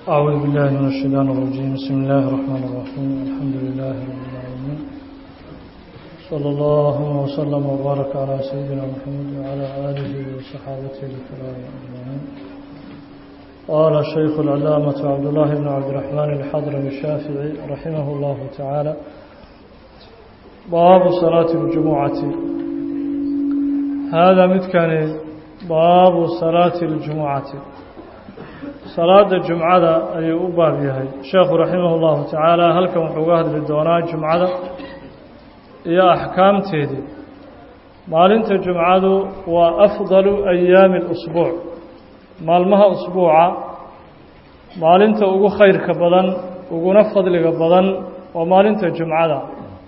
أعوذ بالله من الشيطان الرجيم بسم الله الرحمن الرحيم الحمد لله رب العالمين صلى الله وسلم وبارك على سيدنا محمد وعلى آله وصحابته الكرام أجمعين قال الشيخ العلامة عبد الله بن عبد الرحمن الحضرمي الشافعي رحمه الله تعالى باب صلاة الجمعة هذا متكان باب صلاة الجمعة salaada jumcada ayuu u baab yahay sheekhu raximah اllahu tacaala halkan wuxuu uga hadli doonaa jumcada iyo axkaamteedii maalinta jumcadu waa afdalu ayaami اlusbuuc maalmaha usbuuca maalinta ugu khayrka badan uguna fadliga badan waa maalinta jumcada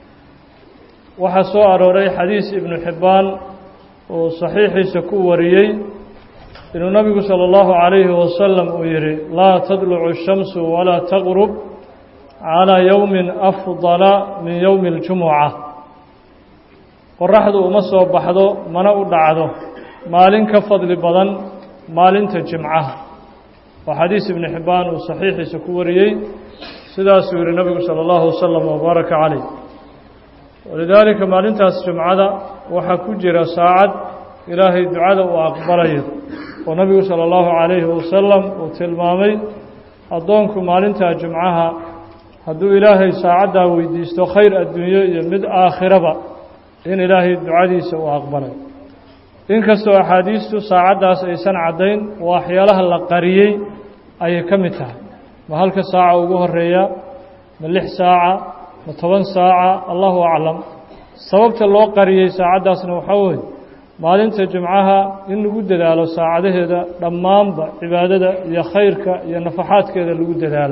waxaa soo arooray xadiis ibnu xibbaan uu saxiixiisa ku wariyey inuu nabigu salى اllahu عalayhi wasalam uu yihi laa tadlucu الshamsu walaa taqrub calىa yowmi afdala min yowmi اljumuca qoraxdu uma soo baxdo mana u dhacdo maalin ka fadli badan maalinta jimcaha waa xadiis ibni xibbaan uu saxiixiisa ku wariyey sidaasuu yihi nabigu salى اllahu wasalam wbaaraka calayh walidaalika maalintaas jumcada waxaa ku jira saacad ilaahay ducada uu aqbalayo oo nabigu salى اllahu عalayhi wasalam uu tilmaamay addoonku maalinta jumcaha hadduu ilaahay saacaddaa weydiisto khayr adduunyo iyo mid aakhiraba in ilaahay ducadiisa uu aqbalay inkastoo axaadiistu saacaddaas aysan caddayn waxyaalaha la qariyey ayay ka mid tahay ma halka saaca ugu horeeya ma lix saaca ma toban saaca allahu aclam sababta loo qariyey saacaddaasna waxaa weeye maalinta jumcaha in lagu dadaalo saacadaheeda dhammaanba cibaadada iyo khayrka iyo nafaxaadkeeda lagu dadaalo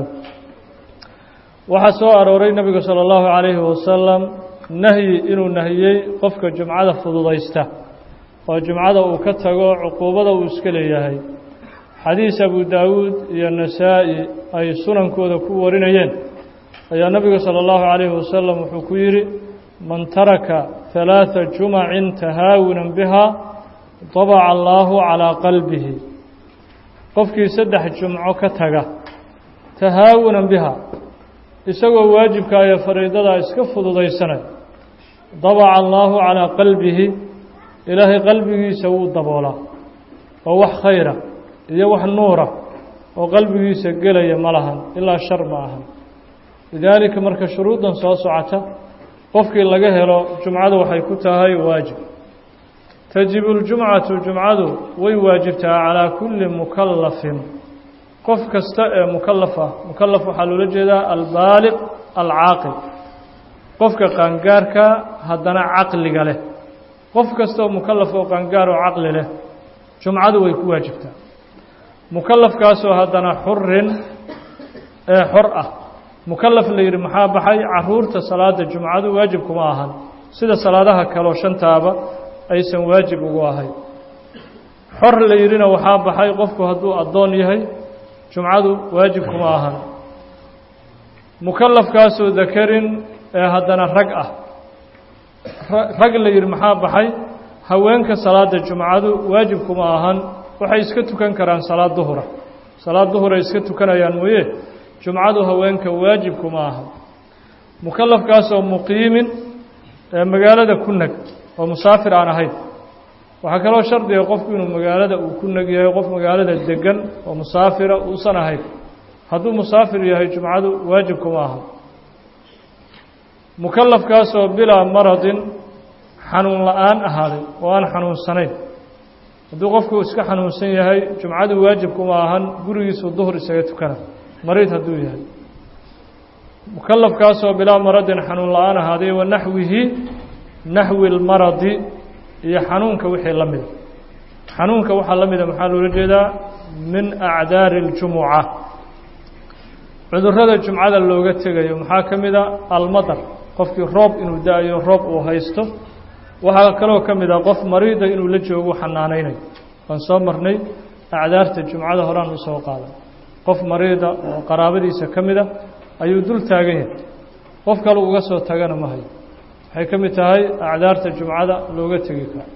waxaa soo arooray nebigu salى اllahu عalayhi wasalam nahyi inuu nahiyey qofka jumcada fududaysta oo jumcada uu ka tago cuquubada uu iska leeyahay xadiis abu daawuud iyo nasaa-i ay sunankooda ku warinayeen ayaa nebigu salى اllahu عalayhi wasalam wuxuu ku yidhi man taraka ثalaaثa jumacin tahaawunan bihaa dabaca allaahu calىa qalbihi qofkii saddex jumco ka taga tahaawunan biha isagoo waajibka iyo fariidadaa iska fududaysanay dabaca allaahu calىa qalbihi ilaahay qalbigiisa wuu daboolaa oo wax khayra iyo wax nuura oo qalbigiisa gelaya ma lahan ilaa shar ma ahan lidaalika marka shuruuddan soo socota qofkii laga helo jumcadu waxay ku tahay waajib tajibu ljumcatu jumcadu way waajibtaa calaa kulli mukallafin qof kasta ee mukalaf ah mukalaf waxaa loola jeedaa albaaliq alcaaqil qofka qaangaarka haddana caqliga leh qof kasta oo mukalaf oo qaangaar oo caqli leh jumcadu way ku waajibtaa mukalafkaasoo haddana xurin ee xor ah mukalaf la yidhi maxaa baxay caruurta salaada jumcadu waajib kuma ahan sida salaadaha kaleo shantaaba aysan waajib ugu ahayn xor la yidhina waxaa baxay qofku hadduu addoon yahay jumcadu waajib kuma ahan mukalafkaasoo dakarin ee haddana rag ah rag la yidhi maxaa baxay haweenka salaada jumcadu waajib kuma ahan waxay iska tukan karaan salaad duhura salaad duhuray iska tukanayaan mooye jumcadu haweenka waajibkuma aha mukalafkaasoo muqiimin ee magaalada ku neg oo musaafir aan ahayn waxaa kaloo shardiga qofku inuu magaalada uu ku neg yahay qof magaalada degan oo musaafira uusan ahayn hadduu musaafir yahay jumcadu waajibkuma aha mukalafkaasoo bilaa maradin xanuun la-aan ahaaday oo aan xanuunsanayn hadduu qofku iska xanuunsan yahay jumcadu waajibkuma ahan gurigiisuu duhur isaga tukana mariid hadduu yahay mukalafkaasoo bilaa maradin xanuun la-aan ahaaday wa naxwihi naxwi lmaradi iyo xanuunka wixii la mida xanuunka waxaa la mida maxaa loola jeedaa min acdaari اljumuca cudurada jumcada looga tegayo maxaa ka mida almadar qofkii roob inuu da-ayo roob uu haysto waxaa kaloo ka mid a qof mariida inuu la joogo xanaanaynayo waan soo marnay acdaarta jumcada horaan usoo qaaday qof mariida oo qaraabadiisa ka mid a ayuu dul taagan yahay qof kale uga soo tagana ma hayo waxay ka mid tahay acdaarta jumcada looga tegi karo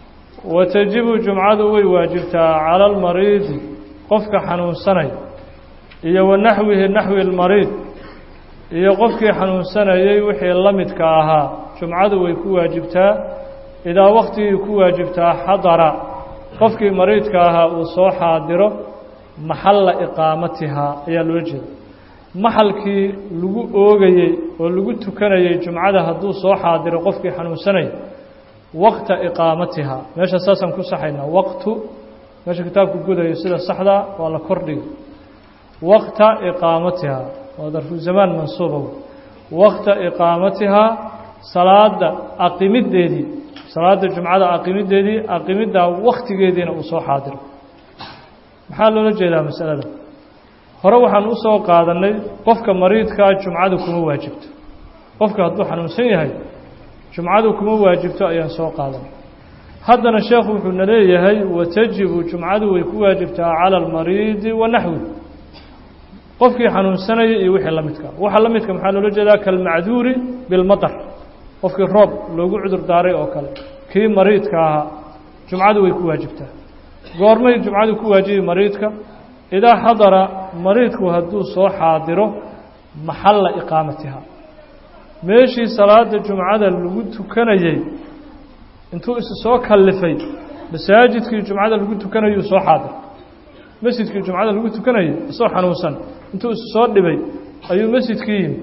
watajibu jumcadu way waajibtaa cala almariidi qofka xanuunsanaya iyo wa naxwihi naxwi lmariid iyo qofkii xanuunsanayey wixii la midka ahaa jumcadu way ku waajibtaa idaa waktigii ku waajibtaa xadara qofkii mariidka ahaa uu soo xaadiro maxalla iqaamatihaa ayaa loola jeeda maxalkii lagu oogayey oo lagu tukanayey jumcada hadduu soo xaadiro qofkii xanuunsanaya waqta iqaamatihaa meesha saasaan ku saxaynaa waqtu meesha kitaabku gudayo sida saxdaa waa la kordhiga waqta iqaamatihaa waa darfu zamaan mansuuba waqta iqaamatihaa salaada aqimiddeedii salaada jumcada aqimiddeedii aqimiddaa waktigeediina uu soo xaadiro maxaa loola jeedaa masalada hore waxaan u soo qaadanay qofka mariidkaa jumcadu kuma waajibto qofka hadduu xanuunsan yahay jumcadu kuma waajibto ayaan soo qaadanay haddana sheekhu wuxuuna leeyahay watajibu jumcadu way ku waajibtaa cala almariidi wa naxwi qofkii xanuunsanaya iyo wixii la midka waxa la midka maxaa loola jeedaa kalmacduuri bilmatar qofkii roob loogu cudur daaray oo kale kii mariidka ahaa jumcadu way ku waajibtaa goormay jumcadu ku waajibi mariidka idaa xadara mariidku hadduu soo xaadiro maxalla iqaamatiha meeshii salaada jumcada lagu tukanayey intuu isu soo kallifay masaajidkii jumcada lagu tukanayuu soo xaadir masjidkii jumcada lagu tukanayay isagoo xanuunsan intuu isu soo dhibay ayuu masjidkii yimi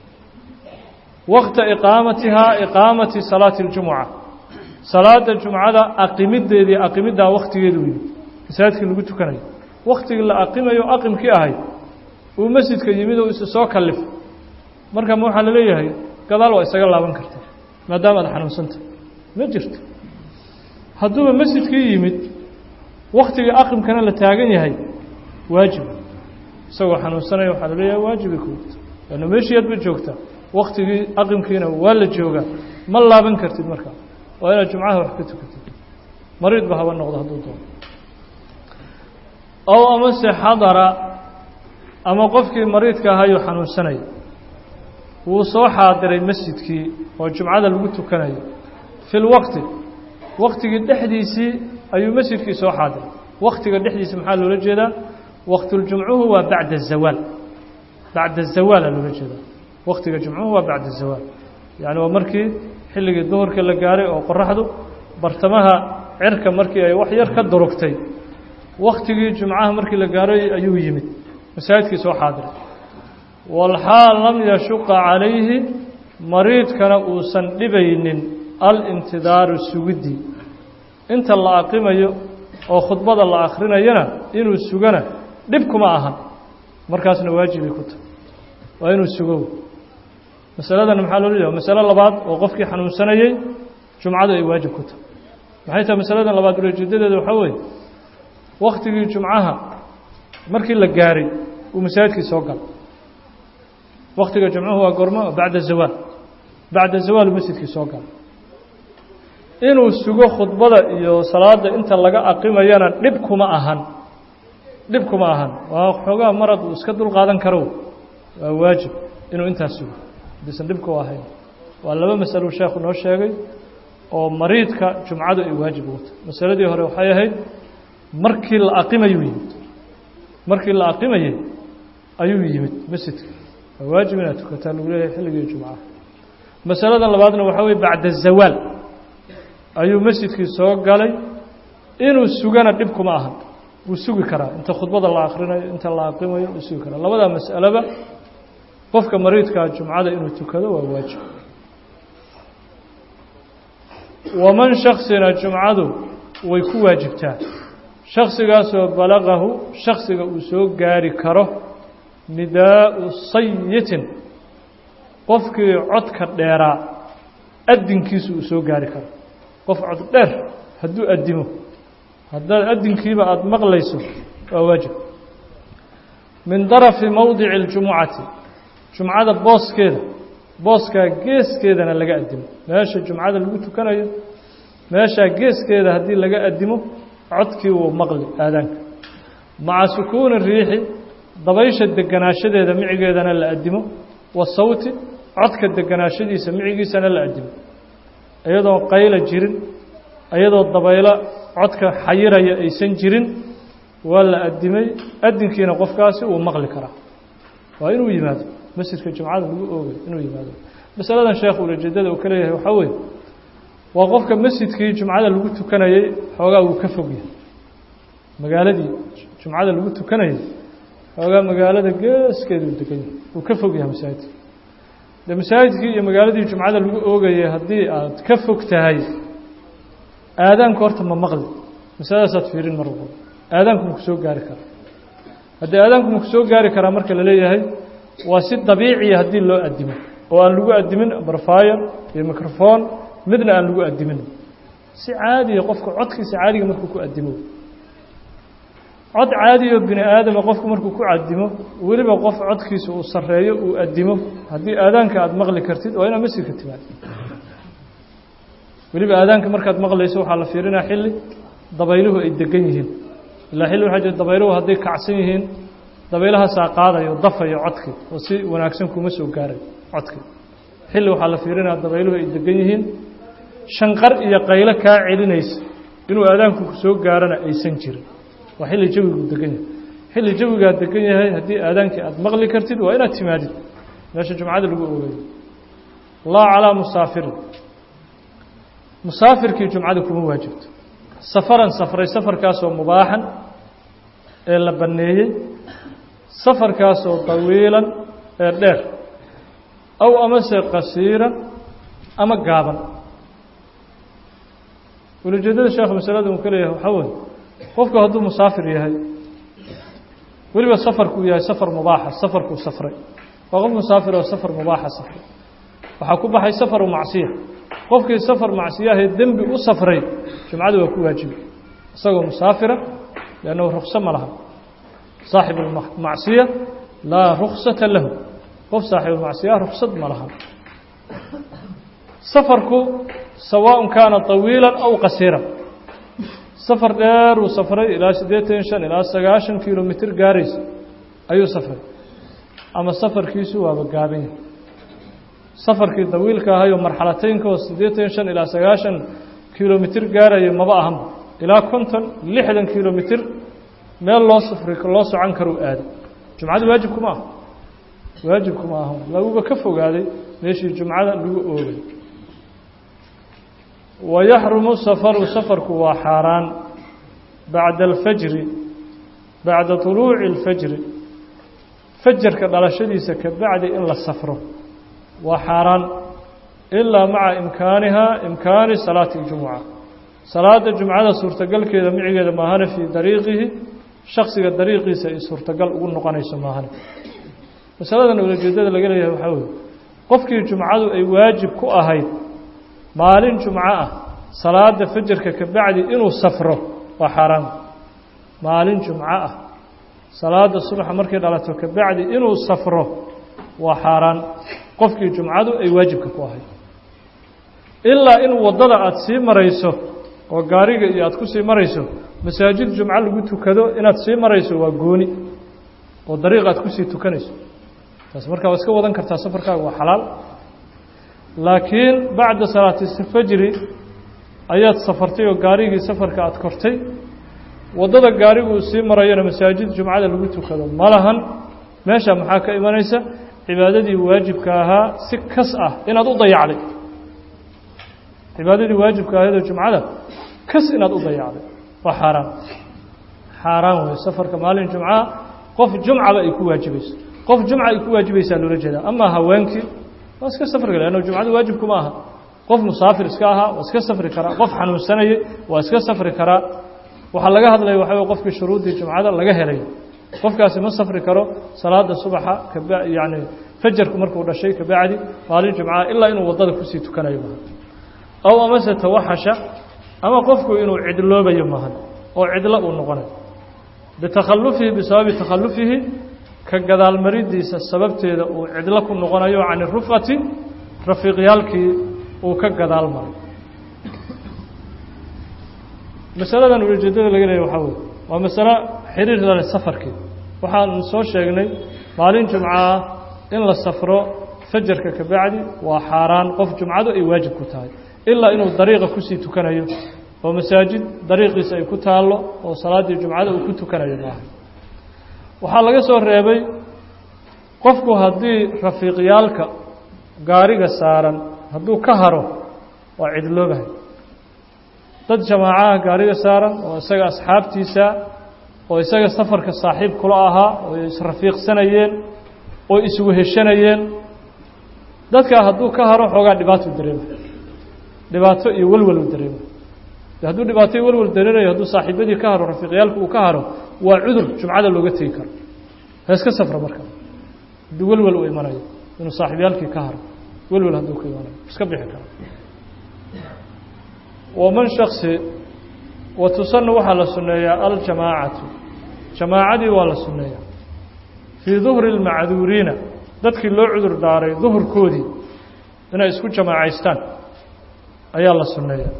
waqta iqaamatihaa iqaamati salaati اljumuca salaada jumcada aqimiddeedii aqimiddaa waktigeedu yimid masaajidkii lagu tukanayo waktigii la aqimayo aqimkii ahayd uu masjidka yimid oo isu soo kallif marka ma waxaa laleeyahay gadaal waa isaga laaban karta maadaama aad xanuunsanta ma jirto hadduuba masjidkii yimid waktigii aqimkana la taagan yahay waajib isagoo xanuunsanaya waxaa laleeyahay waajibay kuwata waana meeshii aad ba joogtaa waktigii aqimkiina waa la joogaa ma laaban kartid markaa waa inaad jumcaha wax ka tukatid mariid ba haba noqdo hadduu doono ow amase xadara ama qofkii mariidka ahayuu xanuunsanaya wuu soo xaadiray masjidkii oo jumcada lagu tukanayo fi lwaqti waktigii dhexdiisii ayuu masjidkii soo xaadiray waktiga dhexdiisa maxaa loola jeedaa waqtuljumcuhu waa bacda zawaal bacda zawaala loola jeedaa waktiga jumcuhu waa bacda zawaal yacni waa markii xilligii duhurka la gaaray oo qoraxdu bartamaha cirka markii ay wax yar ka durugtay waktigii jumcaha markii la gaaray ayuu yimid masaajidkii soo xaadiray walxaal lam yashuqa calayhi mariidkana uusan dhibaynin alintidaaru sugiddii inta la aqimayo oo khudbada la akrinayana inuu sugana dhib kuma ahan markaasna waajibay ku tahay waa inuu sugo masaladan maxaa loola jeeda masalo labaad oo qofkii xanuunsanayey jumcadu ay waajib ku tahay maxay tahay masaladan labaad ulejeedadeeda waxaa weeye waktigii jumcaha markii la gaaray uu masaajidkii soo galay waktiga jumcuhu waa gormo bacda zawaal bacda zawaal uu masjidkii soo galay inuu sugo khudbada iyo salaada inta laga aqimayana dhib kuma ahan dhib kuma ahan waa xoogaa marad uu iska dul qaadan karo waa waajib inuu intaas sugo hadiisan dhibku ahayn waa laba masalo sheekhu noo sheegay oo mariidka jumcadu ay waajib ugu tahay masaladii hore waxay ahayd markii la aqimayuu yimid markii la aqimayey ayuu yimid masjidka waa waajib inaad tukataa lagu leeyahay xilligii jumcaha masalada labaadna waxaa weye bacda zawaal ayuu masjidkii soo galay inuu sugana dhib kuma ahan wuu sugi karaa inta khudbada la akrinayo inta la aqimayo wuu sugi karaa labadaa mas'aleba qofka mariidkaa jumcada inuu tukado waa waajib waman shaksina jumcadu way ku waajibtaa shaksigaasoo balagahu shaksiga uu soo gaari karo nidaau sayitin qofkii codka dheeraa adinkiisu uu soo gaari karo qof cod dheer hadduu addimo haddaad addinkiiba aada maqlayso waa waajib min darafi mowdici اljumucati jumcada booskeeda booskaa geeskeedana laga addimo meesha jumcada lagu tukanayo meeshaa geeskeeda haddii laga addimo codkii wuu maqli aadaanka maca sukuuni riixi dabaysha deganaashadeeda micigeedana la addimo wa sawti codka deganaashadiisa micigiisana la addimo iyadoo qayla jirin iyadoo dabaylo codka xayiraya aysan jirin waa la addimay addinkiina qofkaasi uu maqli karaa waa inuu yimaado masjidka jumcada lagu oogay inuu yimaado masaladan sheekh ulajeedada uu ka leeyahay waxaa weeye waa qofka masjidkii jumcada lagu tukanayey xoogaa wuu ka fog yahay magaaladii jumcada lagu tukanayay xoogaa magaalada geeskeeda uu degan yahay wuu ka fog yahay masaajidka de masaajidkii iyo magaaladii jumcada lagu oogayay haddii aad ka fog tahay aadaanku horta ma maqli masaladaasaad fiirin mar walba aadaanku maku soo gaari karaa haddii aadaanku maku soo gaari karaa marka la leeyahay waa si dabiiciya haddii loo addimo oo aan lagu addimin barfaayo iyo microphone midna aan lagu addimin si caadiya qofka codkiisa caadiga markuu ku addimo cod caadiyo bini aadama qofku markuu ku cadimo weliba qof codkiisa uu sarreeyo uu addimo haddii aadaanka aada maqli kartid waa inaad masjidka timaad weliba aadaanka markaad maqlayso waxaa la fiirinaa xilli dabayluhu ay degan yihiin ilaa xilli waxaa jira dabayluhu hadday kacsan yihiin dabaylahaasaa qaadayo dafayo codkii oo si wanaagsan kuma soo gaaray codkii xilli waxaa la fiirinaa dabayluhu ay degan yihiin shanqar iyo qaylo kaa celinaysa inuu aadaanku ku soo gaarana aysan jirin waa xilli jawigu degan yahay xilli jawigaa degan yahay haddii aadaankii aada maqli kartid waa inaad timaadid meesha jumcada lagu ogayo laa calaa musaafirin musaafirkii jumcada kuma waajibto safaran safray safarkaasoo mubaaxan ee la banneeyey safarkaasoo dawiilan ee dheer aw amase qasiiran ama gaaban ulajeedada sheekhu masalada uu ka leeyahay waxaa weye qofku hadduu musaafir yahay weliba safarkuu yahay safar mubaaxa safarkuu safray waa qof musaafir oo safar mubaaxa safray waxaa ku baxay safaru macsiya qofkii safar macsiyahee dembi u safray jumcadu waa ku waajibi isagoo musaafira liannahu rukso ma laha saaxibu lmacsiya laa ruksata lahu qof saaxibulmacsiya ruksad ma laha safarku sawaaء kaana طawiila aw qasiira safar dheer uu safray ilaa siddeetan shan ilaa sagaashan kilomitr gaaraysa ayuu safray ama safarkiisu waaba gaaban yahay safarkii dawiilka ahayoo marxalateynka oo siddeetan shan ilaa sagaashan kilomitr gaaraya maba ahanba ilaa konton lixdan kilomitr meel loo safri loo socon karuu aaday jumcadu waajibkuma aha waajibkuma aha laguba ka fogaaday meeshii jumcada lagu oogay wayaxrumu safaru safarku waa xaaraan bacda alfajri bacda طuluuci اlfajri fajarka dhalashadiisa ka bacdi in la safro waa xaaraan ilaa maca imkaanihaa imkaani salaati اljumuca salaada jumcada suurtagalkeeda micigeeda maahane fii dariiqihi shaksiga dariiqiisa ay suurtagal ugu noqonayso maahane masaladan ulajeedada laga leeyahay waxaa weye qofkii jumcadu ay waajib ku ahayd maalin jumco ah salaada fajarka ka bacdi inuu safro waa xaaraan maalin jumco ah salaada subaxa markay dhalato ka bacdi inuu safro waa xaaraan qofkii jumcadu ay waajibka ku ahayd ilaa in waddada aada sii marayso oo gaariga iyo aada ku sii marayso masaajid jumco lagu tukado inaad sii marayso waa gooni oo dariiq aad kusii tukanayso taas markaa waa iska wadan kartaa safarkaaga waa xalaal laakiin bacda salaati fajri ayaad safartay oo gaarigii safarka aada kortay waddada gaariguu sii marayona masaajid jumcada lagu tukado ma lahan meesha maxaa ka imanaysa cibaadadii waajibka ahaa si kas ah inaad u dayacday cibaadadii waajibka ahaydoo jumcada kas inaad u dayacday waa xaaraan xaaraan wey safarka maalin jumcaha qof jumcaba ay ku waajibayso qof jumca ay ku waajibaysaa loola jeedaa amaa haweenkii waa iska safri kara anno jumcadu waajibkuma aha qof musaafir iska ahaa waa iska safri karaa qof xanuunsanayay waa iska safri karaa waxaa laga hadlaya waxa wey qofkii shuruuddii jumcada laga helay qofkaasi ma safri karo salaada subaxa kaba yacni fajarku markuu dhashay kabacdi maalin jumcaha ilaa inuu waddada kusii tukanayo maaha aw amase tawaxasha ama qofku inuu cidloobayo maahan oo cidlo uu noqonayo bitakhalufihi bisababi takhalufihi ka gadaalmaridiisa sababteeda uu cidlo ku noqonayo can irufqati rafiiqyaalkii uu ka gadaal maray masaladan ujeedada laga leeya waxaa wey waa masalo xiriir lale safarkii waxaan soo sheegnay maalin jumcaah in la safro fajarka ka bacdi waa xaaraan qof jumcadu ay waajib ku tahay ilaa inuu dariiqa kusii tukanayo oo masaajid dariiqiisa ay ku taallo oo salaaddii jumcada uu ku tukanayo maaha waxaa laga soo reebay qofku haddii rafiiqyaalka gaariga saaran hadduu ka haro waa cidloobahay dad jamaacaha gaariga saaran oo isaga asxaabtiisa oo isaga safarka saaxiib kula ahaa oo israfiiqsanayeen oo isweheshanayeen dadkaa hadduu ka haro xoogaa dhibaato dareema dhibaato iyo welwel u dareema hadduu dhibaato iyo welwel dareerayo hadduu saaxiibadii ka haro rafiiqyaalka uu ka haro waa cudur jumcada looga tegi karo heeska safra marka hadduu welwel u imanayo inuu saaxiibyaalkii ka haro welwel hadduu ka imanayo iska bixi karo waman shaksi wa tusanna waxaa la sunneeyaa aljamaacatu jamaacadii waa la sunneeyaa fii duhri اlmacduuriina dadkii loo cudur daaray duhurkoodii inay isku jamaacaystaan ayaa la sunneeyaa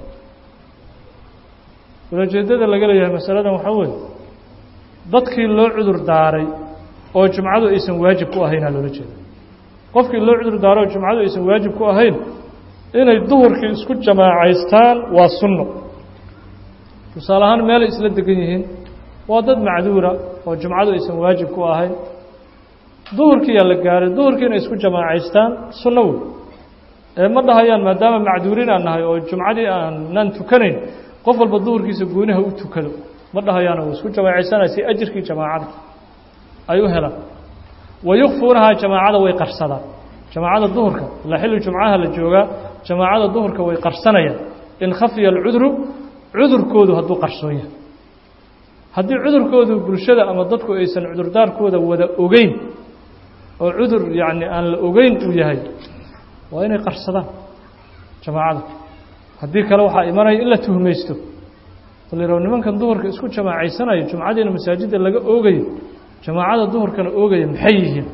ulajeedada laga leeyahay masaladan waxaa weeye dadkii loo cudur daaray oo jumcadu aysan waajib ku ahaynaa loola jeeda qofkii loo cudur daaro oo jumcadu aysan waajib ku ahayn inay duhurkii isku jamaacaystaan waa sunno tusaale ahaan meelay isla degan yihiin waa dad macduura oo jumcadu aysan waajib ku ahayn duhurkiiyaa la gaaray duhurkii inay isku jamaacaystaan sunno wey ee ma dhahayaan maadaama macduuriin aan nahay oo jumcadii aanan tukanayn qof walba duhurkiisa gooniha u tukado ma dhahayaan oo isku jamaacaysana si ajirkii jamaacada ay u helaan wayukfuunahaa jamaacada way qarsadaan jamaacada duhurka ilaa xilli jumcaha la joogaa jamaacada duhurka way qarsanayaan in khafiya alcudru cudurkoodu hadduu qarsoon yahay haddii cudurkoodu bulshada ama dadku aysan cudurdaarkooda wada ogeyn oo cudur yacni aan la ogeyn uu yahay waa inay qarsadaan jamaacada haddii kale waxaa imanaya in la tuhmaysto aliraw nimankan duhurka isku jamaacaysanayo jumcadiina masaajidda laga oogayo jamaacada duhurkana oogaya maxay yihiin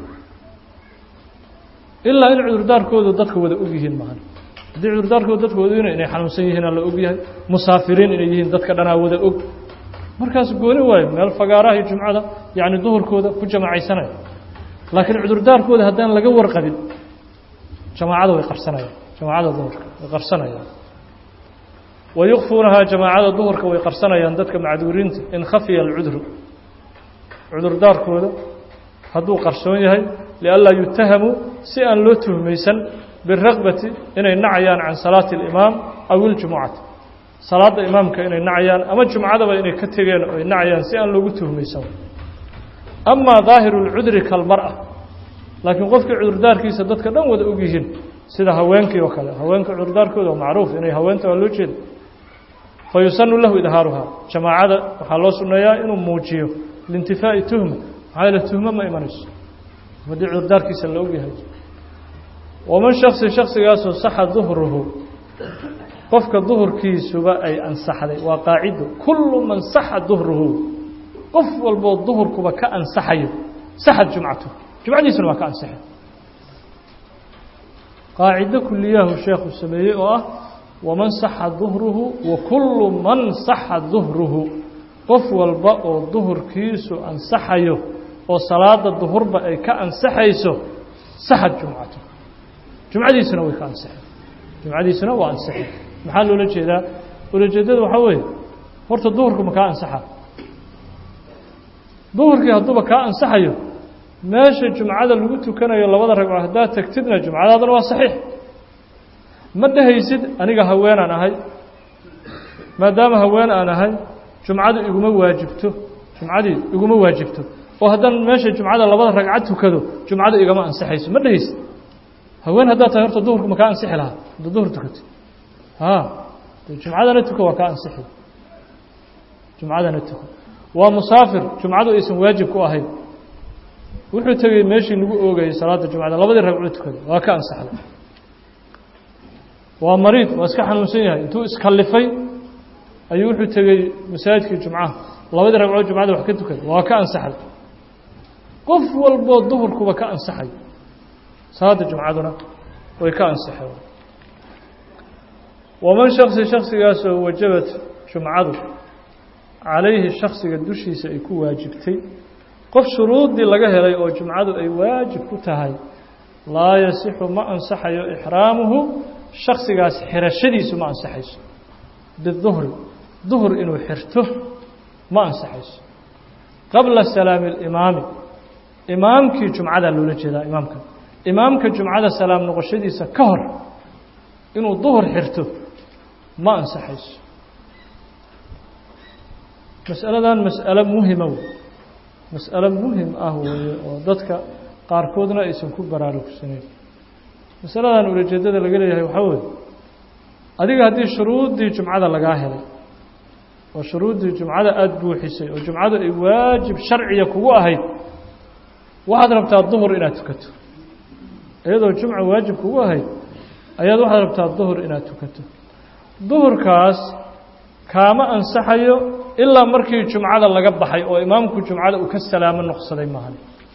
ilaa in cudurdaarkoodu dadka wada og yihiin maahan haddii cudurdaarkooda dadka wada ogna inay xanuunsan yihiinaa la og yahay musaafiriin inay yihiin dadka dhanaa wada og markaas gooni waayo meel fagaaraha jumcada yacni duhurkooda ku jamaacaysanayo laakiin cudurdaarkooda haddaan laga warqabin jamaacada way qarsanayaan jamaacada duhurka way qarsanayaan wayukfuunahaa jamaacada duhurka way qarsanayaan dadka macduuriinta in khafiya alcudru cudurdaarkooda hadduu qarsoon yahay lianlaa yutahamuu si aan loo tuhmaysan birakbati inay nacayaan can salaati alimaam aw iljumucati salaadda imaamka inay nacayaan ama jumcadaba inay ka tegeen oo ay nacayaan si aan loogu tuhmaysan amaa daahiru lcudri kalmar-a laakiin qofkii cudurdaarkiisa dadka dhan wada og yihiin sida haweenkii oo kale haweenka cudurdaarkooda waa macruuf inay haweenta waa loo jeeda fa yusanu lahu idhaaruhaa jamaacada waxaa loo sunneeyaa inuu muujiyo liintifaa'i tuhma maxaa yeele tuhmo ma imanayso haddii cudurdaarkiisa la og yahay waman shaksi shaksigaasoo saxa duhruhu qofka duhurkiisuba ay ansaxday waa qaacido kullu man saxa duhruhu qof walboo duhurkuba ka ansaxayo saxad jumcatu jumcadiisuna waa ka ansaxay qaacido kuliyahu sheekhu sameeyey oo ah waman saxa duhruhu wa kullu man saxa duhruhu qof walba oo duhurkiisu ansaxayo oo salaada duhurba ay ka ansaxayso saxad jumcatu jumcadiisuna way ka ansaxay jumcadiisuna waa ansaxay maxaa loola jeedaa ulajeedada waxaa weeye horta duhurku ma kaa ansaxa duhurkii hadduuba kaa ansaxayo meesha jumcada lagu tukanayo labada ragco haddaad tegtidna jumcadaadana waa saxiix ma dhehaysid aniga haweenaan ahay maadaama haween aan ahay jumcadu iguma waajibto jumcadii iguma waajibto oo haddaan meesha jumcada labada ragcad tukado jumcadu igama ansaxayso ma dhehaysid haween haddaad tahay horta duhurku ma kaa ansixi lahaa hadda duhur tukato ha jumcadana tuko waa kaa ansixi jumcadana tuko waa musaafir jumcadu aysan waajib ku ahayn wuxuu tegey meeshii lagu oogayay salaada jumcada labadii ragcoo tukaday waa ka ansaxday waa mariid waa iska xanuunsan yahay intuu iskallifay ayuu wuxuu tegey masaajidkii jumcaha labadii ragcoo jumcada wax ka tukaday waa ka ansaxday qof walboo duhurkuba ka ansaxay salaada jumcaduna way ka ansaxeen waman shaksi shaksigaasoo wajabat jumcadu calayhi shaksiga dushiisa ay ku waajibtay qof shuruuddii laga helay oo jumcadu ay waajib ku tahay laa yasixu ma ansaxayo ixraamuhu shaksigaas xirashadiisu ma ansaxayso biduhri duhur inuu xirto ma ansaxayso qabla salaami alimaami imaamkii jumcadaa loola jeedaa imaamka imaamka jumcada salaam noqoshadiisa ka hor inuu duhur xirto ma ansaxayso masaladan mas'alo muhima wey mas'alo muhim ah weeye oo dadka qaarkoodna aysan ku baraarugsanayn masaladan ulajeedada laga leeyahay waxaa weeye adiga haddii shuruuddii jumcada lagaa helay oo shuruuddii jumcada aada buuxisay oo jumcadu ay waajib sharciya kugu ahayd waxaad rabtaa duhur inaad tukato iyadoo jumca waajib kugu ahayd ayaad waxaad rabtaa duhur inaad tukato duhurkaas kaama ansaxayo ilaa markii jumcada laga baxay oo imaamku jumcada uu ka salaamo noqsaday maahan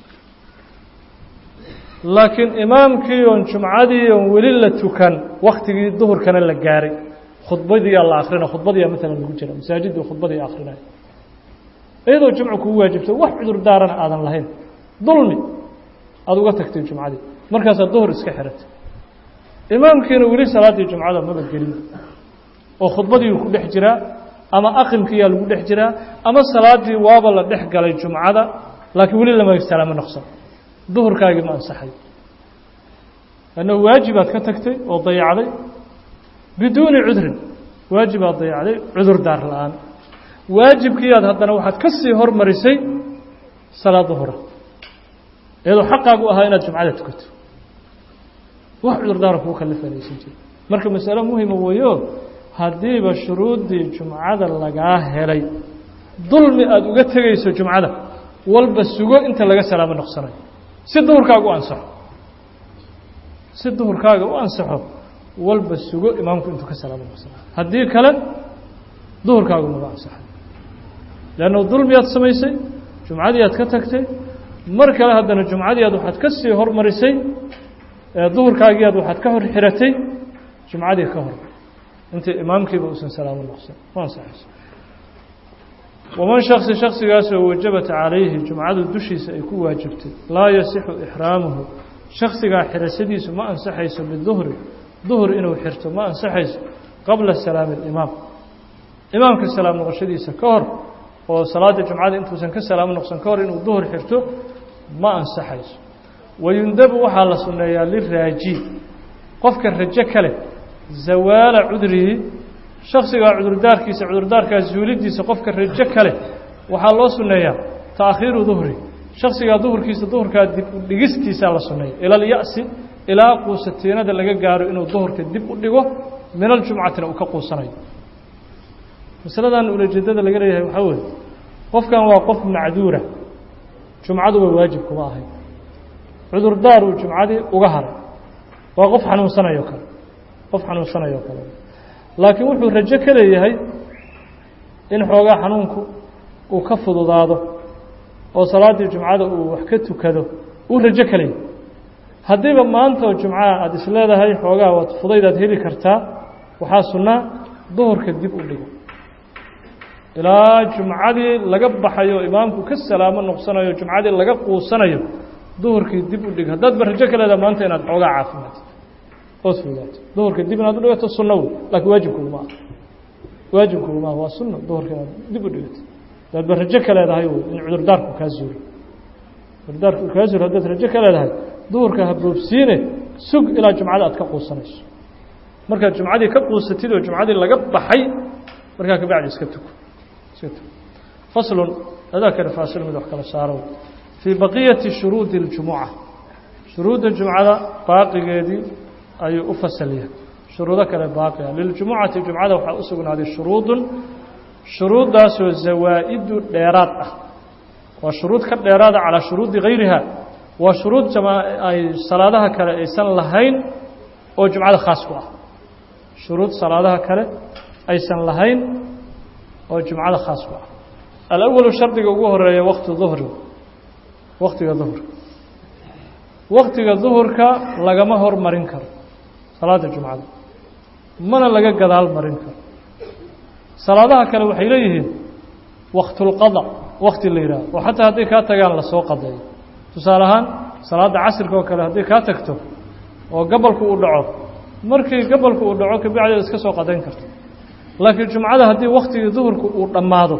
laakiin imaamkii oon jumcadii oon weli la tukan waktigii duhurkana la gaaray khudbadiyaa la akrina khudbadiyaa maalan lagu jira masaajidii khudbadii akrinaya iyadoo jumcu kugu waajibto wax cudur daarana aadan lahayn dulmi aada uga tagtay jumcadii markaasaad duhur iska xiratay imaamkiina weli salaaddii jumcada maba gelin oo khudbadiiu ku dhex jiraa ama aqimkiiyaa lagu dhex jiraa ama salaaddii waaba la dhex galay jumcada laakiin weli lama salaamo noqsan duhurkaagii ma ansaxay annahu waajibaad ka tagtay oo dayacday biduuni cudrin waajibaad dayacday cudur daar la-aan waajibkiiaad haddana waxaad ka sii hormarisay salaad duhura iyadoo xaqaagu ahaa inaad jumcada tukato wax cudurdaara kuu kalifanaysan jira marka masalo muhima weeyo haddiiba shuruuddii jumcada lagaa helay dulmi aada uga tegayso jumcada walba sugo inta laga salaamo noqsanayo si duhurkaaga u ansaxo si duhurkaaga u ansaxo walba sugo imaamku intuu ka salaamo noqsanayo haddii kale duhurkaagu maga ansaxay leanna dulmi aad samaysay jumcadii aad ka tagtay mar kale haddana jumcadii aad waxaad ka sii hormarisay duhurkaagii aad waxaad ka hor xiratay jumcadii ka hor intii imaamkiiba uusan salaamo noqsan ma ansaxayso waman shaksi shaksigaasoo wajabat calayhi jumcadu dushiisa ay ku waajibtay laa yasixu ixraamuhu shaksigaa xirashadiisu ma ansaxayso biduhri duhur inuu xirto ma ansaxayso qabla salaami alimaam imaamka salaam noqoshadiisa ka hor oo salaada jumcada intuusan ka salaamo noqsan ka hor inuu duhur xirto ma ansaxayso wayundabu waxaa la sunneeyaa liraaji qofka rajo kale zawaala cudrihi shaksigaa cudurdaarkiisa cudurdaarkaa zuulidiisa qofka rajo kale waxaa loo sunneeyaa taakhiiru duhri shaksigaa duhurkiisa duhurkaa dib u dhigistiisaa la sunneeya ila alya'si ilaa quusatiinada laga gaaro inuu duhurka dib u dhigo min aljumcatina uu ka quusanayo masaladan ulajeedada laga leeyahay waxaa weeye qofkan waa qof macduura jumcaduba waajib kuma ahayd cudurdaar uu jumcadii uga haray waa qof xanuunsanayo kale qof xanuunsanayo kale laakiin wuxuu rajo ka leeyahay in xoogaa xanuunku uu ka fududaado oo salaaddii jumcada uu wax ka tukado uu rajo ka leeyahay haddiiba maanta oo jumcaha aada is leedahay xoogaa waad fudaydaad heli kartaa waxaa sunnaa duhurka dib u dhigo ilaa jumcadii laga baxayo imaamku ka salaamo noqsanayo jumcadii laga quusanayo duhurkii dib u dhig haddaad ba rajo ka leedaha maanta inaad xoogaa caafimaad ood fogaato duhurka dib inaad u dhigato sunno wey laakiin waajibkuguma ah waajibkuguma ah waa sunno duhurka inaad dib u dhigato haddaad ba rajo ka leedahay wey in cudurdaarku kaa zuuro cudurdaarku uu kaa zuuro haddaad rajo ka leedahay duhurka ha boobsiine sug ilaa jumcada aad ka quusanayso markaad jumcadii ka quusatid oo jumcadii laga baxay markaa kabacdi iska tuko iska tuko faslun adaa kale faasil mid wax kala saaro fii baqiyati shuruudi اljumuca shuruudda jumcada baaqigeedii ayuu u fasalyahay shuruudo kale baaqia liljumucati jumcada waxaa u sugnaaday shuruudun shuruuddaasoo zawaa'idu dheeraad ah waa shuruud ka dheeraada calaa shuruudi gayriha waa shuruud ay salaadaha kale aysan lahayn oo jumcada khaas ku ah shuruud salaadaha kale aysan lahayn oo jumcada khaas ku ah alawalu shardiga ugu horeeya wakti duhri waktiga duhurka waktiga duhurka lagama hormarin karo salaada jumcada mana laga gadaal marin karo salaadaha kale waxay leeyihiin waktulqada wakti la yidhaah oo xataa hadday kaa tagaan lasoo qadeeyo tusaale ahaan salaadda casirka oo kale hadday kaa tagto oo gabalku uu dhaco markii gabalku uu dhaco kabacdeed iska soo qadayn karto laakiin jumcada haddii waktigii duhurka uu dhammaado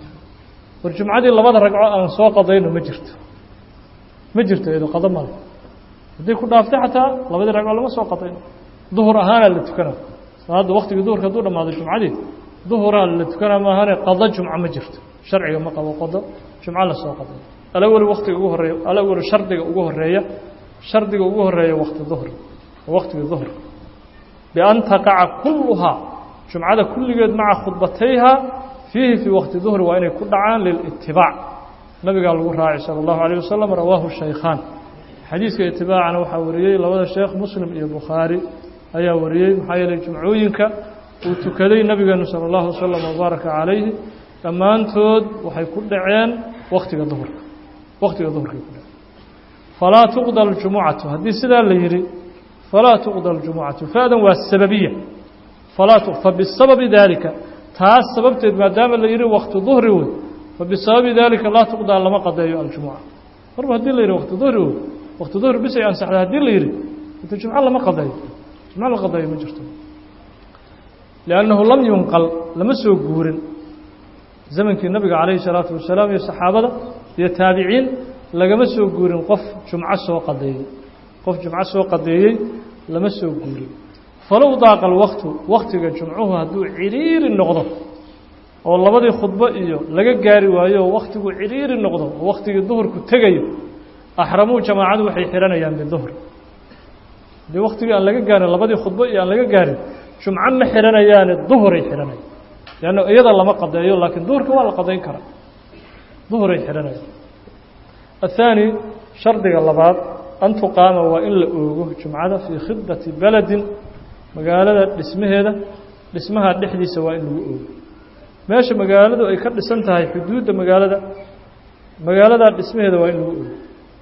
war jumcadii labada ragco aan soo qadayno ma jirto ma jirto iyado qado male haddii ku dhaaftay xataa labadii ragco lama soo qadayno duhur ahaanaa la tukana salaadda waktigii duhurka hadduu dhammaado jumcadii duhuraa la tukanaa maahane qado jumco ma jirto sharciga ma qabo qado jumco lasoo qaday alawel waktiga ugu horeeya alawel shardiga ugu horeeya shardiga ugu horeeya wakti duhr waktigii duhr bian taqaca kulluhaa jumcada kulligeed maca khudbatayha fiihi fii wakti duhri waa inay ku dhacaan lilitibaac nabigaa lagu raacay sala allahu alayh wasalam rawaahu shaykhaan xadiiska itibaacana waxaa wariyey labada sheekh muslim iyo bukhaari ayaa wariyey maxaa yeelay jumcooyinka uu tukaday nabigeenu sala allahu wasalam wabaaraka calayhi dhammaantood waxay ku dhaceen waktiga duhurka waktiga duhurkay ku dhaceen falaa tuqda aljumucatu haddii sidaa la yidhi falaa tuqda aljumucatu faadan waa sababiya falaa fabisababi daalika taas sababteed maadaama la yidhi wakti duhri wey fabisababi daalika laa tuqdaa lama qadeeyo aljumuca marba haddii la yidhi wakti duhri wey wakti duhri bis ay ansaxday haddii la yidhi ita jumco lama qadeeyo jumco la qadeeyo ma jirto liannahu lam yunqal lama soo guurin zamankii nabiga calayhi salaatu wasalaam iyo saxaabada iyo taabiciin lagama soo guurin qof jumco soo qadeeyey qof jumco soo qadeeyey lama soo guurin falow daaqa alwaktu waktiga jumcuhu hadduu cidhiiri noqdo oo labadii khudbo iyo laga gaari waayo oo wakhtigu cidhiiri noqdo oo wakhtigii duhurku tegayo axramuu jamaacadu waxay xihanayaan biduhr haddii waktigii aan laga gaarin labadii khudbo iyo aan laga gaarin jumco ma xihanayaane duhuray xidhanaya leanna iyada lama qadeeyo laakiin duhurka waa la qadayn karaa duhuray xidhanayaan athaani shardiga labaad an tuqaama waa in la oogo jumcada fii khidati beledin magaalada dhismaheeda dhismaha dhexdiisa waa in lagu oogo meesha magaaladu ay ka dhisan tahay xuduudda magaalada magaaladaa dhismaheeda waa in lagu oogo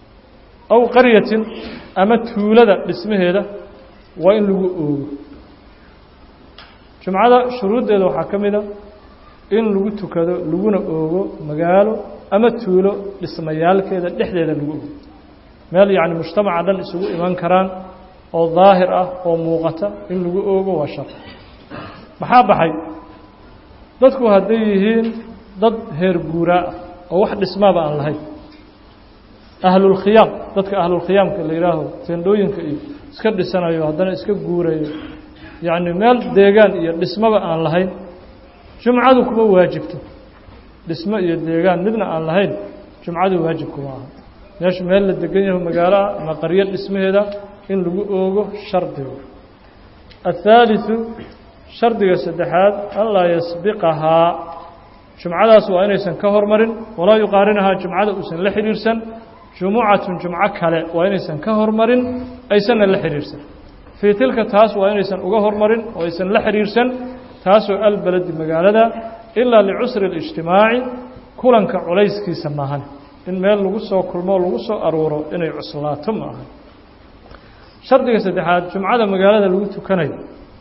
aw qaryatin ama tuulada dhismaheeda waa in lagu oogo jumcada shuruuddeeda waxaa ka mid a in lagu tukado laguna oogo magaalo ama tuulo dhismayaalkeeda dhexdeeda lagu oogo meel yacni mujtamaca dhan isugu iman karaan oo daahir ah oo muuqata in lagu oogo waa shar maxaa baxay dadku hadday yihiin dad heer guuraa ah oo wax dhismaaba aan lahayn ahlulkhiyaam dadka ahlulkhiyaamka la yidhaaho teendhooyinka iyo iska dhisanayo haddana iska guurayo yacni meel deegaan iyo dhismaba aan lahayn jumcadu kuma waajibto dhismo iyo deegaan midna aan lahayn jumcadu waajib kuma aha meeshu meel la degan yaho magaaloa ama qaryo dhismaheeda in lagu oogo shardiga athaaliثu shardiga saddexaad an laa yasbiqahaa jumcadaas waa inaysan ka hormarin walaa yuqaarinahaa jumcada uusan la xidhiirsan jumucatun jumco kale waa inaysan ka hormarin aysanna la xidhiirsan fii tilka taas waa inaysan uga hormarin oo aysan la xidhiirsan taasoo albaladi magaalada ilaa licusri اlijtimaaci kulanka culayskiisa maahan in meel lagu soo kulmo lagu soo aruuro inay cuslaato ma ahan shardiga saddexaad jumcada magaalada lagu tukanayo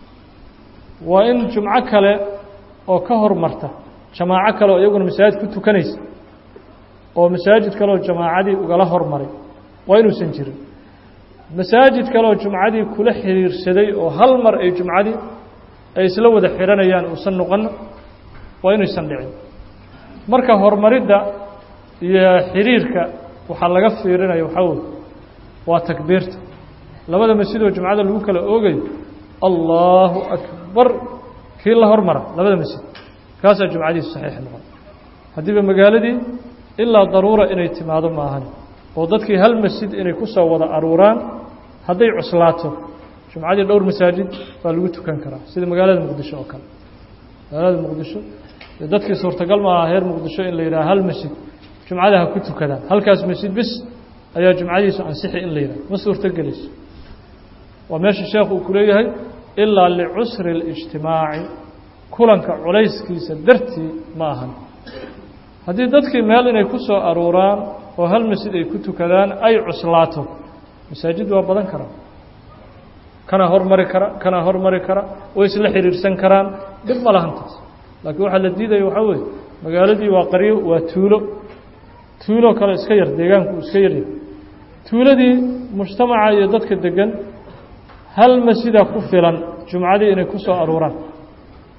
waa in jumco kale oo ka hormarta jamaaco kale oo iyaguna masaajid ku tukanaysa oo masaajid kaleoo jamaacadii ugala hormaray waa inuusan jirin masaajid kaleoo jumcadii kula xiriirsaday oo hal mar ay jumcadii ay isla wada xidhanayaan uusan noqon waa inaysan dhicin marka horumaridda iyo xiriirka waxaa laga fiirinaya waxaa wey waa takbiirta labada masjidoo jumcada lagu kala oogayo allahu akbar kii la hormara labada masjid kaasaa jumcadiisu saxiix noqon haddiiba magaaladii ilaa daruura inay timaado ma ahan oo dadkii hal masjid inay ku soo wada aruuraan hadday cuslaato jumcadii dhowr masaajid baa lagu tukan karaa sida magaalada muqdisho oo kale magaalada muqdisho dadkii suurtagal ma aha heer muqdisho in la yidhaha hal masjid jumcada ha ku tukadaan halkaas masjid bis ayaa jumcadiisu ansixi in la yidhaha ma suurtogelayso waa meesha sheekhu uu ku leeyahay ilaa licusri اlijtimaaci kulanka culayskiisa dartii ma ahan haddii dadkii meel inay ku soo aruuraan oo hal masjid ay ku tukadaan ay cuslaato masaajid waa badan karaa kana hormari kara kana hormari kara way isla xiriirsan karaan dhib ma lahan taas laakiin waxaa la diidaya waxaa weeye magaaladii waa qaryo waa tuulo tuulo kale iska yar deegaanku iska yaryahay tuuladii mujtamaca iyo dadka degan hal masjida ku filan jumcadii inay ku soo aruuraan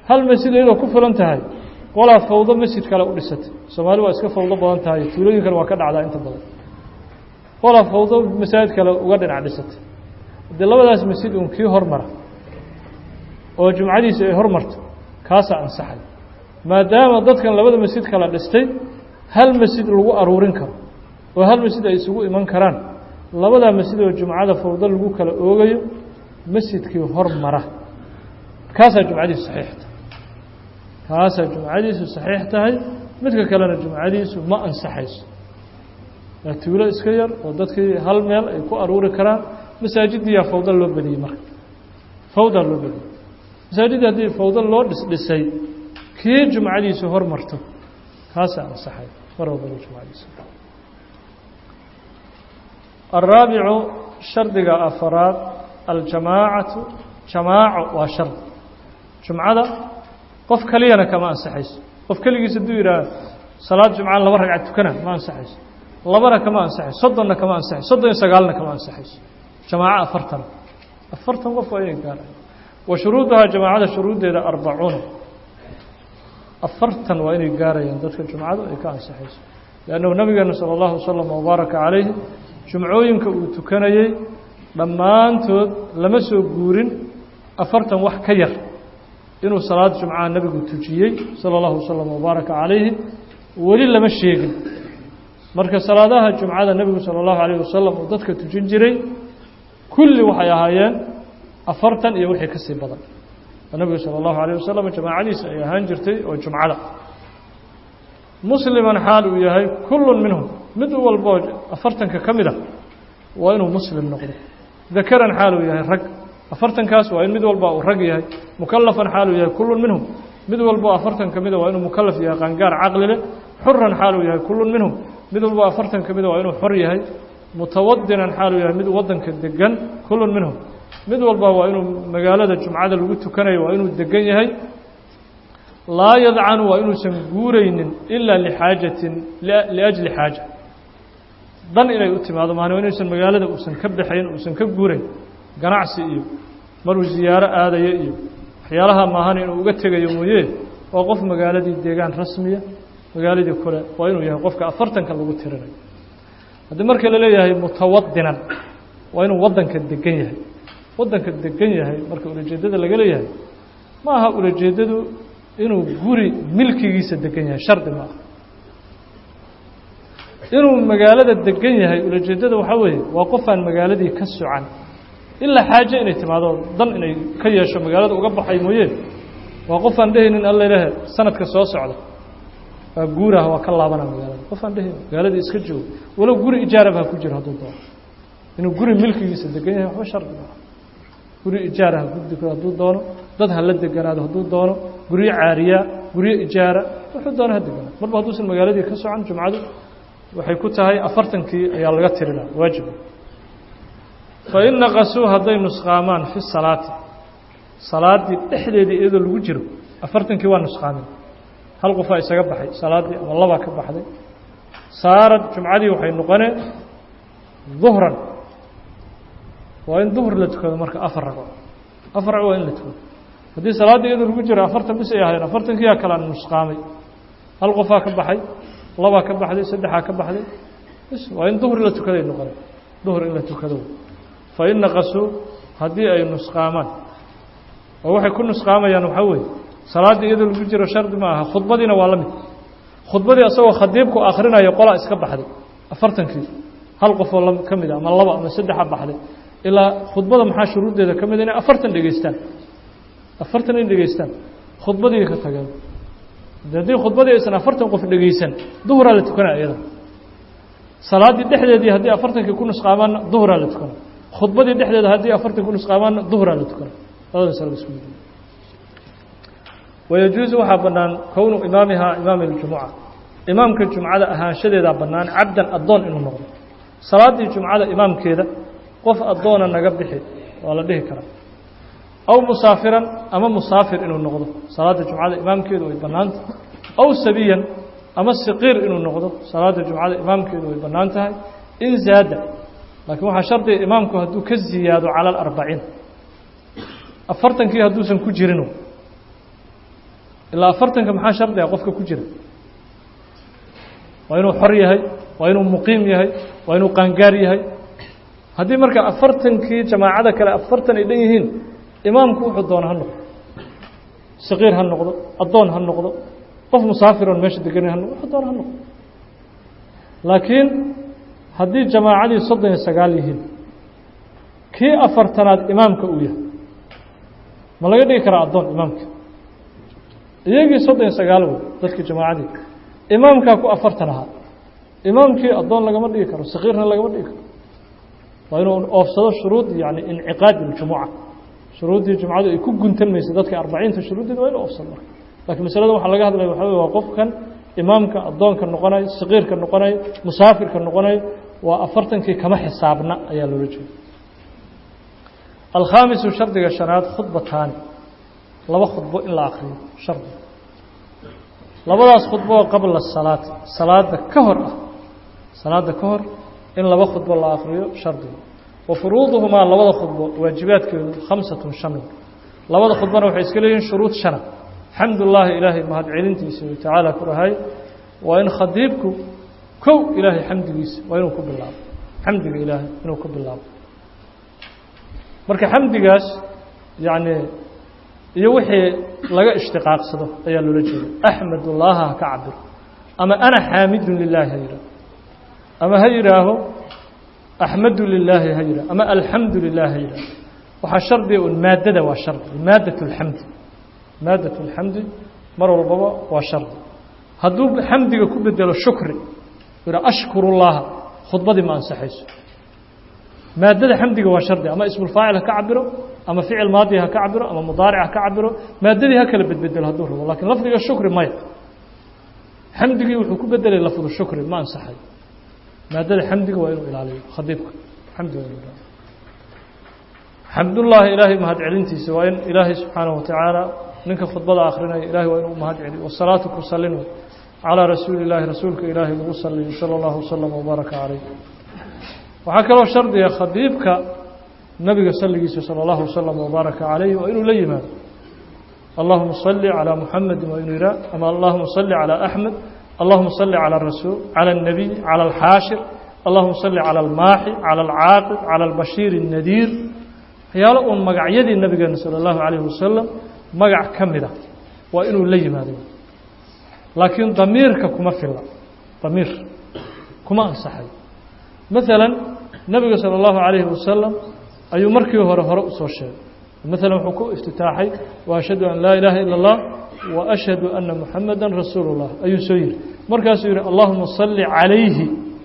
hal masjid iyadoo ku filan tahay qolaa fawdo masjid kale u dhisatay soomaali waa iska fawdo badan tahay tuulooyinkana waa ka dhacdaa inta badan qolaa fawdo masaajid kale uga dhinac dhisatay haddii labadaas masjid uun kii hormara oo jumcadiisa ay hormarto kaasaa ansaxay maadaama dadkan labada masjid kala dhistay hal masjid lagu aruurin karo oo hal masjid ay isugu iman karaan labadaa masjid oo jumcada fawdo lagu kala oogayo masjidkii hormara kaasaa jumcadiisu saxiix tahay kaasaa jumcadiisu saxiix tahay midka kalena jumcadiisu ma ansaxayso waa tuulo iska yar oo dadkii hal meel ay ku aruuri karaan masaajidiyaa fawda loo badiyey marka fawdaa loo badiyey masaajidii haddii fawdo loo dhisdhisay kii jumcadiisu hormarto kaasaa ansaxay mar walbaba jumcadiisa الraabicu shardiga afaraad aljamaacatu jamaaco waa shardi jumcada qof keliyana kama ansaxayso qof keligiis hadduu yidhaah salaad jumcaan laba ragcad tukana ma ansaxayso labana kama ansaxayso soddonna kama ansaxayso soddon iyo sagaalna kama ansaxayso jamaaco afartan afartan qof waa inay gaaraya wa shuruuduhaa jamaacada shuruuddeeda arbacuuna afartan waa inay gaarayaan dadka jumcadu ay ka ansaxayso liannahu nabigeena sala allahu wasalam wabaaraka calayhi jumcooyinka uu tukanayey dhammaantood lama soo guurin afartan wax ka yar inuu salaad jumcaha nebigu tujiyey sala allahu wasalam wabaaraka calayhi weli lama sheegin marka salaadaha jumcada nebigu sala allahu alayh wasalam uu dadka tujin jiray kulli waxay ahaayeen afartan iyo wixii ka sii badan oo nebigu sala allahu alayh wasalam jamaacadiisa ay ahaan jirtay oo jumcada musliman xaal uu yahay kullun minhum mid walboo afartanka ka mid a waa inuu muslim noqdo dakaran xaal uu yahay rag afartankaas waa in mid walba uu rag yahay mukalafan xaal uu yahay kullun minhum mid walboo afartan ka mida waa inuu mukalaf yahay qaangaar caqli leh xuran xaal uu yahay kullun minhum mid walboo afartan ka mida waa inuu xor yahay mutawadinan xaal uu yahay mid wadanka degan kullun minhum mid walba waa inuu magaalada jumcada lagu tukanayo waa inuu degan yahay laa yadcanu waa inuusan guuraynin ilaa lixaajatin liajli xaaja dan inay u timaado maana waa inuusan magaalada uusan ka baxayn uusan ka guurayn ganacsi iyo maruu ziyaaro aadayo iyo waxyaalaha maahana inuu uga tegayo mooye waa qof magaaladii deegaan rasmiya magaaladii kule waa inuu yahay qofka afartanka lagu tirinayo haddii marka la leeyahay mutawadinan waa inuu waddanka degan yahay waddanka degan yahay marka ulajeeddada laga leeyahay ma aha ulajeeddadu inuu guri milkigiisa degan yahay shardi ma aha inuu magaalada degan yahay ulajeeddada waxaa weeye waa qofaan magaaladii ka socan ilaa xaaje inay timaado dan inay ka yeesho magaalada uga baxay mooye waa qofaan dhehaynin alla ilahe sanadka soo socda waa guuraha waa ka laabana magaalada qofaan dhehaynin magaaladii iska joogo walow guri ijaaraba ha ku jiro hadduu doono inuu guri milkigiisa degan yahay waxba shardi ma aha guri ijaara ha ku dego hadduu doono dad ha la deganaado hadduu doono guryo caariya guryo ijaara wuxuu doono ha deganaado marba hadduusan magaaladii ka socan jumcadu waxay ku tahay afartankii ayaa laga tirinaa waajiba fain naqasuu hadday nusqaamaan fi salaati salaaddii dhexdeedii iyadoo lagu jiro afartankii waa nusqaamin hal qofaa isaga baxay salaaddii ama labaa ka baxday saarad jumcadii waxay noqoneen duhran waa in duhr la tukado marka afar ragco afar ragco waa in la tukado haddii salaaddii iyadoo lagu jiro afartan bis ay ahayn afartankiyaa kalaan nusqaamay hal qofaa ka baxay labaa ka baxday saddexaa ka baxday bis waa in duhri la tukaday noqonay duhr in la tukado fain naqasuu haddii ay nusqaamaan oo waxay ku nusqaamayaan waxaa weeye salaaddii iyadoo lagu jiro shardi ma aha khudbadiina waa la mid khudbadii asagoo khadiibku akhrinayo qolaa iska baxday afartankii hal qofoo ka mid a ama laba ama saddexa baxday ilaa khudbada maxaa shuruuddeeda ka mid inay afartan dhegeystaan afartan in dhegeystaan khudbadii ka tageen haddii khudbadii aysan afartan qof dhegeysan duhuraa la tukanaa iyada salaaddii dhexdeedii haddii afartankii ku nusqaamaanna duhuraa la tukana khudbadii dhexdeeda haddii afartan ku nusqaamaanna duhuraa la tukana labada sala isku yii wayajuusu waxaa bannaan kownu imaamihaa imaami اljumuca imaamka jumcada ahaanshadeedaa bannaan cabdan addoon inuu noqdo salaaddii jumcada imaamkeeda qof addoona naga bixi waa la dhihi karaa aw musaafiran ama musaafir inuu noqdo salaadda jumcada imaamkeedu way bannaanta aw sabiyan ama siqiir inuu noqdo salaadda jumcada imaamkeedu way bannaan tahay in zaada laakiin waxaa shardiga imaamku hadduu ka ziyaado cala alarbaciin afartankii hadduusan ku jirin ilaa afartanka maxaa shardi ah qofka ku jira waa inuu xor yahay waa inuu muqiim yahay waa inuu qaangaar yahay haddii marka afartankii jamaacada kale afartan ay dhan yihiin imaamku wuxuu doona ha noqdo saqiir ha noqdo addoon ha noqdo qof musaafiroon meesha deganay ha noqdo wuxuu doona ha noqdo laakiin haddii jamaacadii soddon iyo sagaal yihiin kii afartanaad imaamka uu yahay ma laga dhigi karaa addoon imaamka iyagii soddon iyo sagaal wey dadkii jamaacadii imaamkaa ku afartan ahaa imaamkii addoon lagama dhigi karo sakiirna lagama dhigi karo waa inuu oofsado shuruud yani inciqaadi ljumuca shuruuddii jumcadu ay ku guntan maysa dadka arbaciinta shuruuddeeda waa inu oofsado marka lakiin masalada waxaa laga hadlaya waxa wey waa qofkan imaamka addoonka noqonayo sakiirka noqonayo musaafirka noqonayo waa afartankii kama xisaabna ayaa loola jeeda alkhaamisu shardiga shanaad khudbataani laba khudbo in la akriyo shardi labadaas khudbo oo qabla salaati salaada ka hor ah salaada ka hor in laba khudbo la akriyo shardiga wa furuuduhumaa labada khudbo waajibaadkeedu khamsatun shan labada khudbona waxay iska leeyihiin shuruud shana xamdullaahi ilaahay mahadcelintiisa tacaala ku dhahay waa in khadiibku kow ilaahay xamdigiisa waa inuu ku bilaabo xamdiga ilaahay inuu ku bilaabo marka xamdigaas yacni iyo wixii laga ishtiqaaqsado ayaa loola jeeda axmedullaaha ha ka cabiro ama ana xaamidun lilaahi ha yidhaaho ama ha yidhaaho axmadu lilaahi ha yidhaho ama alxamdu lilah ha yidhaaho waxaa shardiga un maaddada waa shardi maaddat اlxamdi maaddat اlxamdi mar walbaba waa shardi hadduu xamdiga ku bedelo shukri yidha ashkuru llaha khudbadii ma ansaxayso maaddada xamdiga waa shardi ama ismulfaacil ha ka cabiro ama ficil maadi ha ka cabiro ama mudaaric ha ka cabiro maaddadii ha kala bedbedelo hadduu rabo lakiin lafdiga shukri maya xamdigii wuxuu ku bedelay lafdu shukri ma ansaxay maaddada xamdiga waa inuu ilaaliyo khadiibka xamdiga waa inuu ilaaliyo xamdullaahi ilaahay mahadcelintiisa waa in ilaahay subxaanahu watacaala ninka khudbada akrinaya ilahay waa inuu mahad celiyo wasalaatu ku salino calىa rasuuli اllaahi rasuulka ilaahay lagu saliyo salى اllahu waslama wbaaraka calayh waxaa kaloo shardiga khadiibka nabiga salligiisa salى اllahu waslama wbaaraka calayh waa inuu la yimaado allahuma salli calىa muxamedi waa inuu yihaa ama allahuma salli calىa axmed allahuma salli calى rasuul calى الnabiy calى alxaashir allahuma salli calى almaaxi calى alcaaqib calى albashiir الnadiir waxyaalo uun magacyadii nabigeena salى اllahu alayh wasalam magac ka mida waa inuu la yimaado laakiin damiirka kuma filla damiir kuma ansaxay maalan nebiga salى اllahu عalayhi wasalam ayuu markii hore hore usoo sheegay maalan wuxuu ku iftitaaxay wa ashhadu an laa ilaaha ilا اllah wa ashhadu ana muxamada rasuulu اllah ayuu soo yihi markaasuu yihi allahuma salli calayhi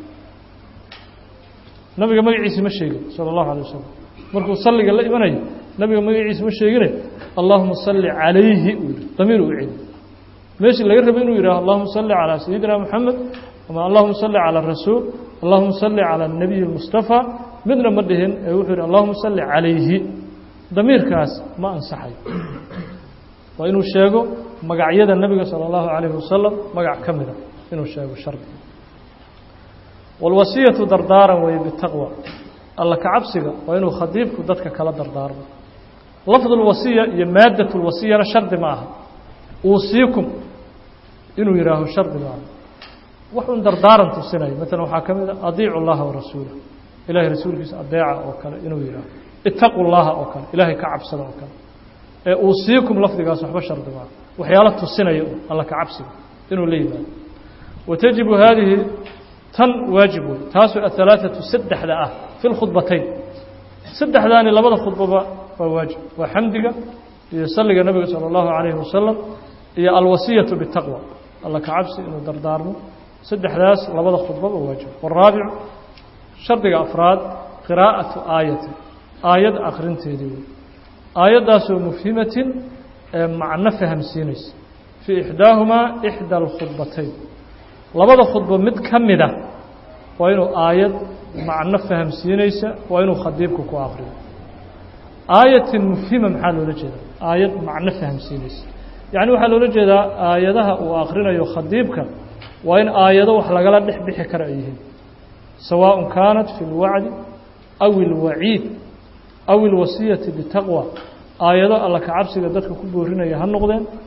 nabiga magaciisi ma sheegin salى اllahu alيه wasalam markuu salliga la imanayo nabiga magaciisi ma sheegine allahuma salli calayhi uu yihi damiir u celi meeshii laga rabay inuu yidhaho allahuma salli calىa sayidina moxamed ama allahuma salli calى rasuul allahuma salli calى الnabiy اlmustafى midna ma dhihin ee wuxuu yihi allahuma salli calayhi damiirkaas ma ansaxay waa inuu sheego magacyada nebiga salى اllahu عalayhi wasalam magac ka mida inuu sheego shardi wاlwasiyatu dardaaran weeye bitaqwa alla kacabsiga waa inuu khadiibku dadka kala dardaarmo lafd اlwasiya iyo maaddat اlwasiyana shardi ma aha uusiikum inuu yihaaho shardi ma aha wax un dardaaran tusinayo maalan waxaa ka mid a adiicu llaha warasuulah ilahay rasuulkiisa adeeca oo kale inuu yihaaho itaqu llaha oo kale ilaahay ka cabsada oo kale ee uusiikum lafdigaas waxba shardi maaha waxyaalo tusinaya un alla kacabsiga inuu la yimaado watajibu haadihi tan waajib wey taasoo ahalaaثatu saddexda ah fi lkhudbatayn saddexdaani labada khudbaba waa waajib waa xamdiga iyo salliga nabiga salى اllahu عalayhi wasalam iyo alwasiyatu bitaqwa alla kacabsi inuu dardaarmo saddexdaas labada khudbaba waajib waraabicu shardiga afraad qiraa'atu aayatin aayad akrinteedii wey aayaddaasoo mufhimatin ee macno fahamsiinaysa fii ixdaahumaa ixda alkhudbatayn labada khudbo mid ka mida waa inuu aayad macno fahamsiinaysa waa inuu khadiibku ku akriyo aayatin mufhima maxaa loola jeedaa aayad macno fahamsiinaysa yacni waxaa loola jeedaa aayadaha uu akrinayo khadiibka waa in aayado wax lagala dhex bixi kara ay yihiin sawaaء kaanat fi اlwacdi aw اlwaciid aw اlwasiyati bitaqwa aayado alla kacabsiga dadka ku boorinaya ha noqdeen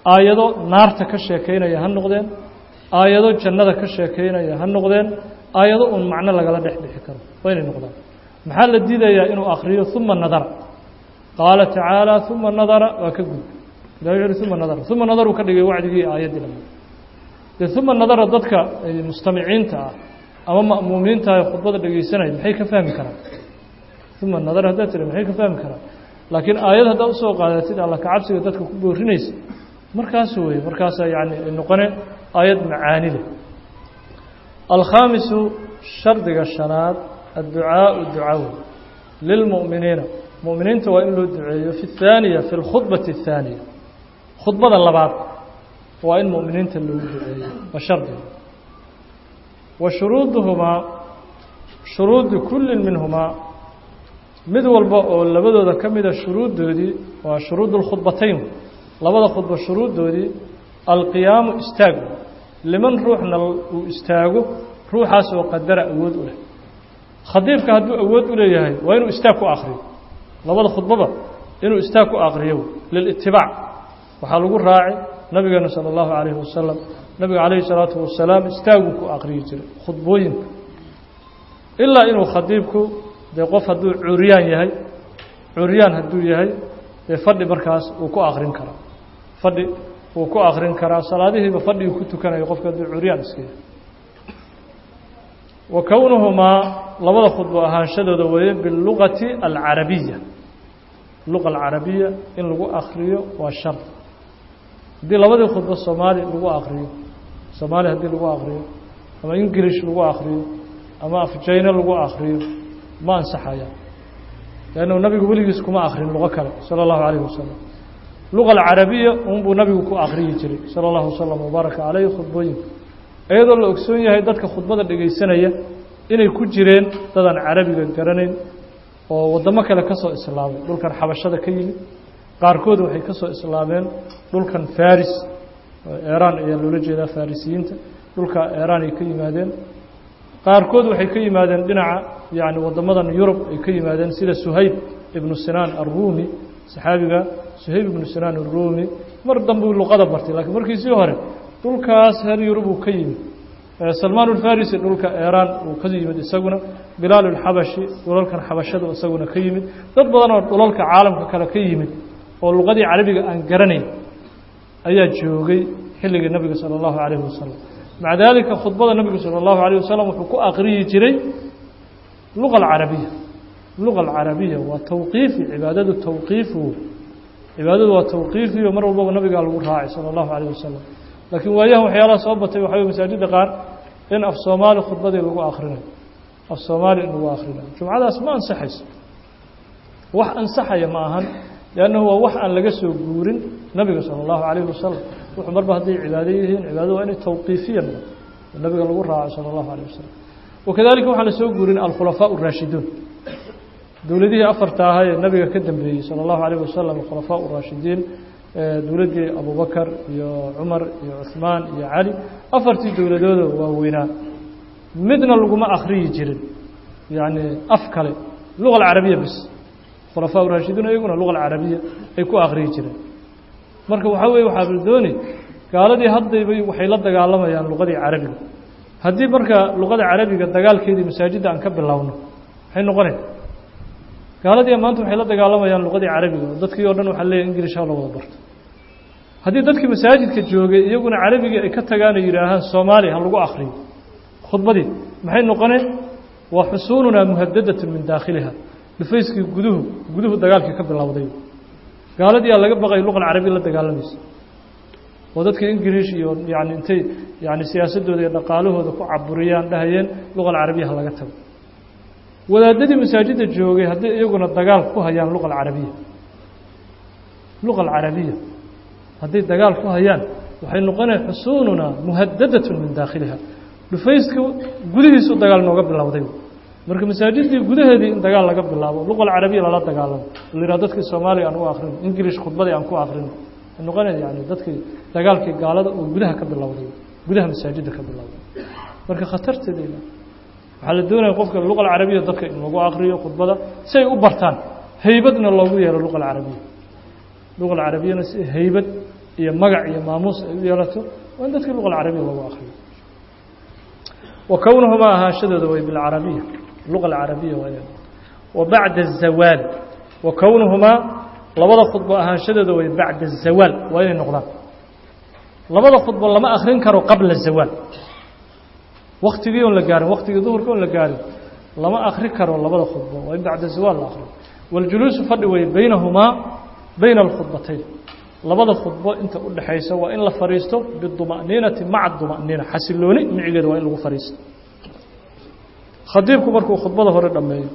aayado naarta ka sheekaynaya ha noqdeen aayado jannada ka sheekaynaya ha noqdeen aayado uun macno lagala dhex bixi karo waa inay noqdaan maxaa la diidayaa inuu akriyo uma nadara qaala tacaala uma nadara waa ka gud ilahi wuxu uhi uma nadara uma nadaruu ka dhigay wacdigii aayaddii lama dee uma nadara dadka mustamiciinta ah ama ma'muumiinta ah khudbada dhegaysanaya maxay ka fahmi karaan uma nadara haddaad tiri maxay ka fahmi karaan laakiin aayad haddaad usoo qaadatid alla kacabsiga dadka ku boorinaysa markaas weye markaasaa yani noqone aayad macaani leh alkhaamisu shardiga shanaad adducaau ducaw lilmu'miniina mu'miniinta waa in loo duceeyo fi اthaaniya fi اlkhudbati الthaaniya khudbada labaad waa in mu'miniinta loogu duceeyo waa shardiga wa shuruuduhumaa shuruudu kulli minhumaa mid walba oo labadooda ka mida shuruuddoodii waa shuruud اlkhudbatayn labada khudbo shuruuddoodii alqiyaamu istaagu liman ruuxna uu istaago ruuxaas oo qadara awood u leh khadiibka hadduu awood u leeyahay waa inuu istaag ku akriyo labada khudbaba inuu istaag ku akriyo lilitibaac waxaa lagu raacay nabigeena sala allahu calayhi wasalam nabiga calayhi salaatu wasalaam istaaguu ku akriyi jiray khudbooyinka ilaa inuu khadiibku dee qof hadduu curyaan yahay curyaan hadduu yahay dee fadhi markaas uu ku akrin karaa fadhi uu ku akrin karaa salaadihiiba fadhigii ku tukanayo qofka hadduu curyaan iska yahay wa kownuhumaa labada khudbo ahaanshadooda weeye biاlugati alcarabiya luqa alcarabiya in lagu akriyo waa shar haddii labadii khudbo soomaali lagu akriyo soomaali haddii lagu akriyo ama ingilish lagu akriyo ama afjayne lagu akriyo ma ansaxaya leannu nabigu weligiis kuma akrin luqo kale sala allahu calayhi wasalam luqa alcarabiya unbuu nabigu ku akriyi jiray sala allahu wasalam wabaaraka caleyhi khudbooyinka iyadoo la ogsoon yahay dadka khudbada dhegaysanaya inay ku jireen dadaan carabiga garanayn oo waddamo kale ka soo islaamay dhulkan xabashada ka yimid qaarkood waxay ka soo islaameen dhulkan faris eeraan ayaa loola jeedaa farisiyiinta dhulka eeraan ay ka yimaadeen qaarkood waxay ka yimaadeen dhinaca yani waddamadan yurub ay ka yimaadeen sida suhayb ibnu sinaan arruumi saxaabiga suhayb ibnu sinaan arruumi mar dambuu luqada bartay lakiin markiisii hore dhulkaas reer yurub uu ka yimid salmaan ulfarisi dhulka eeraan uu ka yimid isaguna bilaal ulxabashi dhulalkan xabashada isaguna ka yimid dad badan oo dhulalka caalamka kale ka yimid oo luqadii carabiga aan garanayn ayaa joogay xilligii nabiga sala allahu calayhi wasalam maca daalika khudbada nabigu sala allahu alayh wasalam wuxuu ku akriyi jiray luqa alcarabiya luqa alcarabiya waa tawqiifi cibaadadu tawqiifu cibaadadu waa tawqiifiyo mar walbaba nabigaa lagu raacay sala allahu calayh wasalam laakiin waayahan waxyaalaha soo batay waxa wey masaajidda qaar in af soomaali khudbadii lagu akrinayo af soomaali in lagu akrinayo jumcadaas ma ansaxayso wax ansaxaya ma ahan liannahu waa wax aan laga soo guurin nabiga sala allahu calayhi wasalam wuxuu marba hadday cibaado yihiin cibaadada waa inay tawqiifiya noqoto oo nabiga lagu raaco sala allahu calayh wasalam wakadalika waxaan la soo guurin alkhulafaa اraashiduun dowladihii afarta ahaa ee nabiga ka dambeeyey salى اllahu alayh wasalam khulafaa raashidiin dowladdii abubakar iyo cumar iyo cuثmaan iyo cali afartii dowladooda waaweynaa midna laguma akriyi jirin yani af kale luga alcarabiya bis khulafaa raashidiin iyaguna luga alcarabiya ay ku akriyi jireen marka waxaa weye waxaa la dooni gaaladii haddayba waxay la dagaalamayaan luqadii carabiga haddii marka luqada carabiga dagaalkeedii masaajidda aan ka bilowno maxay noqonaysa gaaladii maanta waxay la dagaalamayaan luqadii carabiga oo dadkii o dhan waxaa leeyahy ingilish ha la wada barto haddii dadkii masaajidka joogay iyaguna carabigii ay ka tagaan oo yidhaahaan soomaaliya ha lagu akriyo khudbadii maxay noqoneen waa xusuununaa muhadadatun min daakhiliha dhufayskii guduhu guduhu dagaalkii ka bilowday gaaladii aa laga baqay luqa carabiya la dagaalamaysa oo dadka ingilish iyo yani intay yani siyaasadooda iyo dhaqaalahooda ku caburiyaan dhahayeen luqa alcarabiya ha laga tago wadaadadii masaajidda joogay haddii iyaguna dagaal ku hayaan luqa alcarabiya luqa alcarabiya hadday dagaal ku hayaan waxay noqonaya xusuununa muhadadatun min daakhiliha dhufayska gudihiisu dagaal nooga bilowday marka masaajiddii gudaheedii in dagaal laga bilaabo luqa alcarabiya lala dagaalamo la yidhaha dadkii soomaaliya aan u akrino ingilish khudbadii aan ku akrino waxay noqonaya yani dadkii dagaalkii gaalada oo gudaha ka bilowday gudaha masaajidda ka bilowday marka khatarteeda waxaa la doonaya qofka luqa alcarabiya dadka in lagu akriyo khudbada si ay u bartaan haybadna loogu yeelo luqa alcarabiya luqa alcarabiyana si haybad iyo magac iyo maamuus ay u yeelato waa in dadkii luqa alcarabiya lagu akriyo wa kownuhumaa ahaanshadooda way bilcarabiya luqa alcarabiya waa inay wa bacda azawaal wa kownuhumaa labada khudbo ahaanshadooda way bacda azawaal waa inay noqdaan labada khudbo lama akrin karo qabla zawaal waktigii oon la gaarin waktigii duhurka oon la gaarin lama akri karo labada khudbo waa in bacda zawaal la akriyo waاljuluusu fadhi weye baynahumaa bayna alkhudbatayn labada khudbo inta u dhexaysa waa in la fadhiisto biduma'niinati maca duma'niina xasilooni micigeeda waa in lagu fadhiisto khadiibku markuu khudbada hore dhammeeyo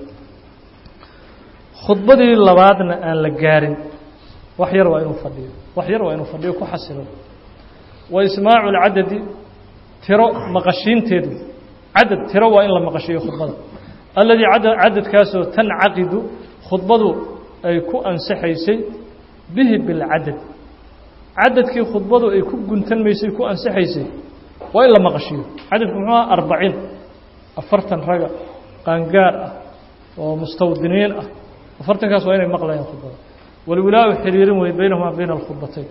khudbadii labaadna aan la gaarin wax yar waa inuu fadhiyo wax yar waa inuu fadhiyo ku xasilo wa ismaacu lcadadi tiro maqashiinteedu cadad tiro waa in la maqashiyo khudbada alladii cadadkaasoo tancaqidu khudbadu ay ku ansaxaysay bihi bilcadad cadadkii khudbadu ay ku guntanmaysay ku ansaxaysay waa in la maqashiyo cadadku muxuu aha arbaciin afartan raga qaangaar ah oo mustawdiniin ah afartankaas waa inay maqlayaan khudbada walwilaa-u xiriirin wey baynahumaa bayna alkhudbatayn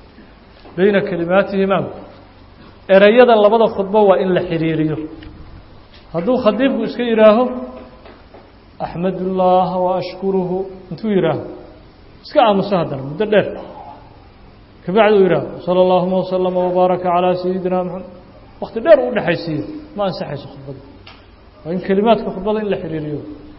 bayna kelimaatihimaa ereyada labada khudbo waa in la xiriiriyo hadduu khadiibku iska yidhaaho axmed ullaaha wa ashkuruhu intuu yidhaaho iska aamuso haddana muddo dheer kabacdi uu yidhaaho sala allahuma wasalama wabaaraka calaa sayidina maxamed wakti dheer u dhexaysiiyo ma ansaxayso khudbada waa in kelimaadka khudbada in la xiriiriyo